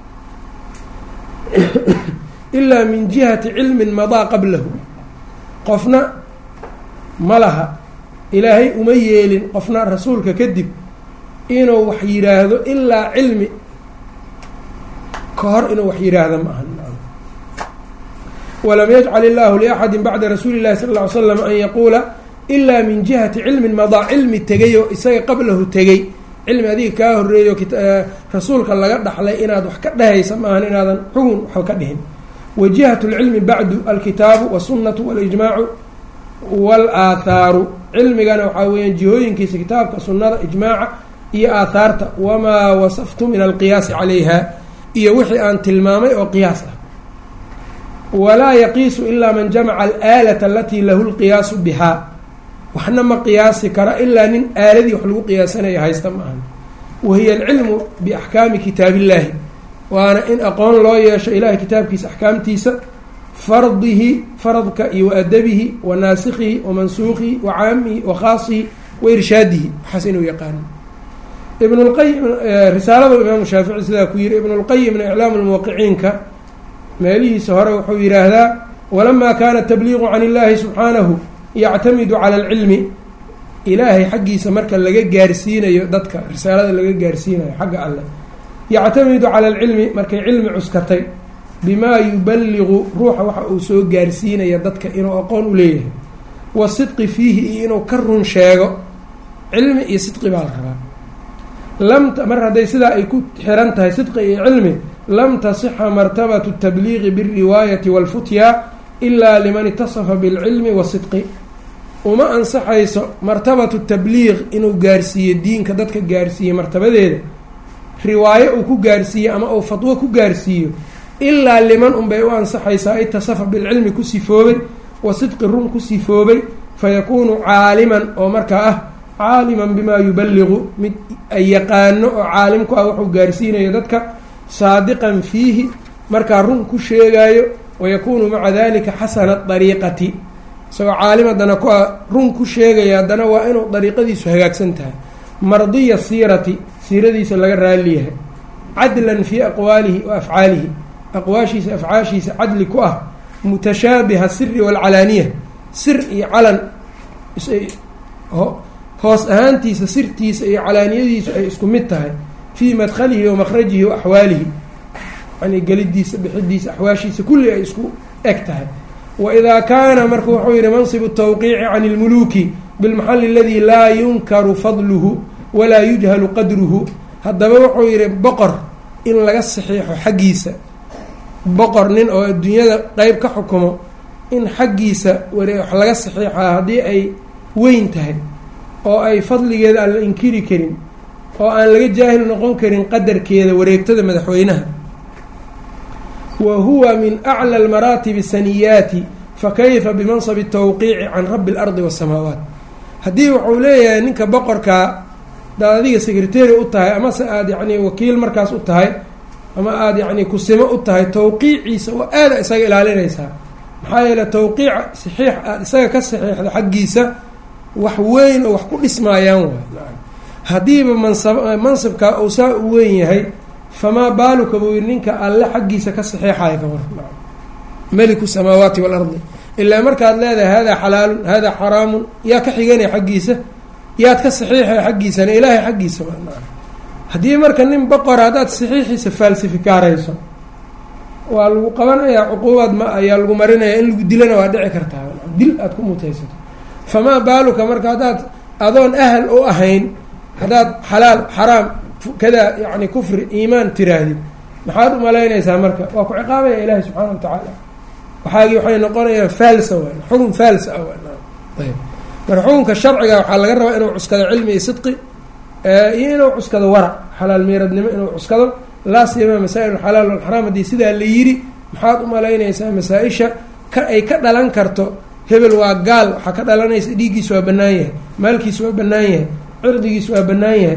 ilaa min jihati cilmin madaa qablahu qofna ma laha ilaahay uma yeelin qofna rasuulka kadib inuu wax yidhaahdo ilaa cilmi ka hor inuu wax yidhaahdo ma aha walam yajcal illaahu liaxadi bacda rasuuli llahi sala ll ly slam an yaquula ilaa min jihati cilmin madaa cilmi tegay oo isaga qablahu tegey cilmi adiga kaa horeeyo rasuulka laga dhaxlay inaad wax ka dhehaysa maahan inaadan xugun waxba ka dhihin wa jihatu lcilmi bacdu alkitaabu wasunnatu walijmaacu walaaathaaru cilmigana waxaa weeyaan jihooyinkiisa kitaabka sunnada ijmaaca iyo aathaarta wamaa wasaftu min alqiyaasi calayha iyo wixii aan tilmaamay oo qiyaas ah walaa yaqiisu ilaa man jamaca alaalata alatii lahu lqiyaasu bihaa waxna ma qiyaasi kara ilaa nin aaladii wax lagu qiyaasanaya haysta ma ahan wahiya alcilmu biaxkaami kitaabillaahi waana in aqoon loo yeesho ilahay kitaabkiisa axkaamtiisa fardihi faradka iyo wa adabihi wa naasikhihi wa mansuuqihi wa caamihi wa khaasihi wa irshaadihi waxaas inuu yaqaano ibnulqayim risaalada imaamu shaafici sidaa ku yiri ibnulqayimna iclaamu lmuwaqiciinka meelihiisa hore wuxuu yidhaahdaa walamaa kaana tabliiqu can illaahi subxaanahu yactamidu cala alcilmi ilaahay xaggiisa marka laga gaarsiinayo dadka risaalada laga gaarsiinayo xagga alleh yactamidu cala alcilmi markay cilmi cuskatay bimaa yuballiqu ruuxa waxa uu soo gaarsiinaya dadka inuu aqoon u leeyahay wa sidqi fiihi iyo inuu ka run sheego cilmi iyo sidqi baa la rabaa lam mar hadday sidaa ay ku xiran tahay sidqi iyo cilmi lam tasixa martabatu tabliiqi bilriwaayati waalfutyaa ilaa liman itasafa bilcilmi wasidqi uma ansaxayso martabatu tabliiq inuu gaarsiiyo diinka dadka gaarsiiye martabadeeda riwaayo uu ku gaarsiiyo ama uu fatwo ku gaarsiiyo ilaa liman unbay u ansaxaysaa itasafa bilcilmi ku sifoobay wa sidqi run ku sifoobay fayakuunu caaliman oo markaa ah caaliman bimaa yuballiqu mid ay yaqaano oo caalim ku ah wuxuu gaarsiinayo dadka saadiqan fiihi markaa run ku sheegaayo wayakuunu maca dalika xasana dariiqati isagoo caalim haddana ku ah run ku sheegaya haddana waa inuu dariiqadiisu hagaagsan tahay mardiya siirati siiradiisa laga raaliyahay cadlan fii aqwaalihi wa afcaalihi aqwaashiisa afcaashiisa cadli ku ah mutashaabiha siri waalcalaaniya sir iyo calan hoos ahaantiisa sirtiisa iyo calaaniyadiisu ay isku mid tahay fii madkhalihi wa makhrajihi wa axwaalihi yani gelidiisa bixidiisa axwaashiisa kulli ay isku eg tahay waidaa kaana marka wuxuu yihi manصib الtawqiici can اlmuluki bilmaxali اladi laa yunkaru fadluhu walaa yujhalu qadruhu haddaba wuxuu yihi boqor in laga saxiixo xaggiisa boqor nin oo adduunyada qeyb ka xukumo in xaggiisa ware wax laga saxiixaa haddii ay weyn tahay oo ay fadligeeda aan la inkiri karin oo aan laga jaahil noqon karin qadarkeeda wareegtada madaxweynaha wa huwa min aclى اlmaraatibi saniyaati fakayfa bimanصab الtawqiici can rabi اlardi waالsamaawaat haddii wuxuu leeyahay ninka boqorkaa hadaad adiga secretary u tahay amase aada yacni wakiil markaas u tahay ama aada yacni kusimo u tahay tawqiiciisa oo aada isaga ilaalinaysaa maxaa yeele tawqiica saxiix aada isaga ka saxiixda xaggiisa wax weyn oo wax ku dhismaayaan waay haddiiba mansab mansibkaa uu saa u weyn yahay famaa baaluka buu yihi ninka alle xaggiisa ka saxeexaya ka war meliku samaawaati waalardi ilaa markaad leedahay haadaa xalaalun haadaa xaraamun yaa ka xiganaya xaggiisa yaad ka saxiixaya xaggiisana ilaahay xaggiisa haddii marka nin boqora haddaad saxiixiisa faalsifikaarayso waa lagu qabanayaa cuquubaad ma ayaa lagu marinaya in lagu dilana waa dhici kartaa dil aada ku mutaysato famaa baaluka marka haddaad adoon ahal u ahayn haddaad xalaal xaraam kadaa yani kufri iimaan tiraahdid maxaad umalaynaysaa marka waa ku ciqaabaya ilaahi subxaana wa tacaala waxaagii waxay noqonayaan faalsa w xukun faalsa ah ayb marka xukunka sharciga waxaa laga rabaa inuu cuskado cilmi iyo sidqi iyo inuu cuskado warac xalaal miiradnimo inuu cuskado laa siyama masaa'il alxalaal walxaraam haddii sidaa la yidhi maxaad umalaynaysaa masaa-isha ka ay ka dhalan karto hebel waa gaal waxaa ka dhalanaysa dhiiggiisu waa bannaan yahay maalkiisu waa bannaan yahay cirdigiisu waa bannaan yahay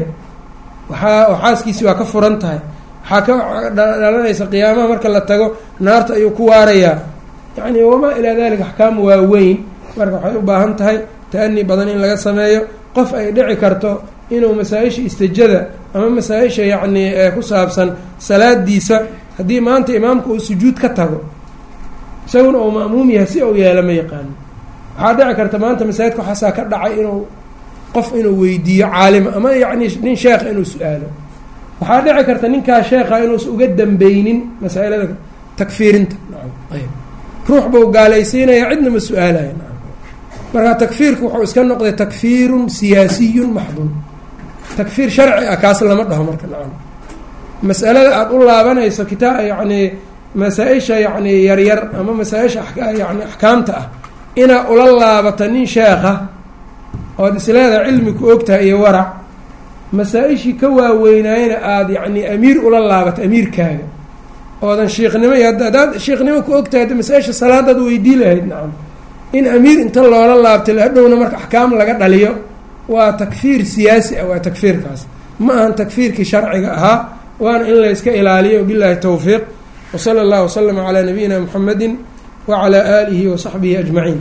waxaa xaaskiisi waa ka furan tahay waxaa ka dhalanaysa qiyaamaha marka la tago naarta ayuu ku waarayaa yacni wamaa ilaa dalika axkaam waa weyn marka waxay u baahan tahay ta-ani badan in laga sameeyo qof ay dhici karto inuu masaa-isha istijada ama masaa-isha yacni ku saabsan salaadiisa haddii maanta imaamka uu sujuud ka tago isaguna uu ma'muum yahay si uu yeelo ma yaqaano waxaa dhici karta maanta masaajidka waxaasaa ka dhacay inuu qof inuu weydiiyo caalima ama yacni nin sheekha inuu su-aalo waxaa dhici karta ninkaa sheekha inuusa uga dambeynin masaa-ilada takfiirinta ayb ruux buu gaalaysiinaya cidna ma su-aalaya marka takfiirku wuxuu iska noqday takfiirun siyaasiyun maxdun takfiir sharci ah kaas lama dhaho marka nacam masalada aada u laabanayso kitaa yacni masaa-isha yacni yaryar ama masaa-isha yani axkaamta ah inaa ula laabato nin sheekha ood isleedaha cilmi ku ogtahay iyo warac masaa-ishii ka waaweynaayana aada yacni amiir ula laabato amiirkaaga oodan shiikhnimo iyo haddaad shiikhnimo ku ogtahay hadda masaa-isha salaadaad weydii lahayd nacam in amiir inta loola laabtay hadhowna marka axkaam laga dhaliyo waa takfiir siyaasi ah waa takfiirkaas ma ahan takfiirkii sharciga ahaa waana in la yska ilaaliyo billahi towfiiq wsala allah waslama calaa nabiyina muxamedi wacalaa aalihi wasaxbihi ajmaciin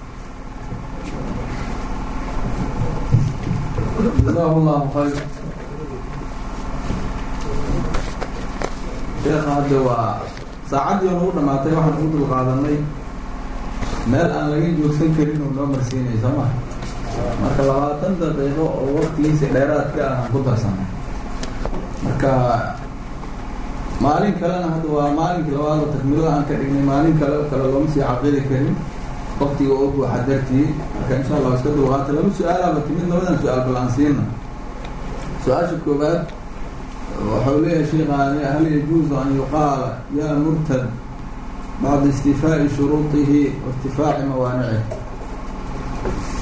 jazahu llahu khayr sheekha hadda waa saacaddii oo nagu dhamaatay waxaan ugu dul qaadanay meel aan laga joogsan karin uu noo marsiinay soo ma marka labaatan daqiiqo oo waktigiisa dheeraadka ah aan ku darsanay marka maalin kalena hadda waa maalinkii labaad takmilada aan ka dhignay maalin kale kale looma sii caqidi karin waktiga oo buuxa dartii marka insha allah iska dulqaata laba su-aalaaba timid labadan su-aal bal aan siina su-aasha koowaad waxau leeyahay sheikhaani hal yajuuzu an yuqaala yaa murtad bacda istifaa'i shuruudihi wairtifaaci mawaanicihi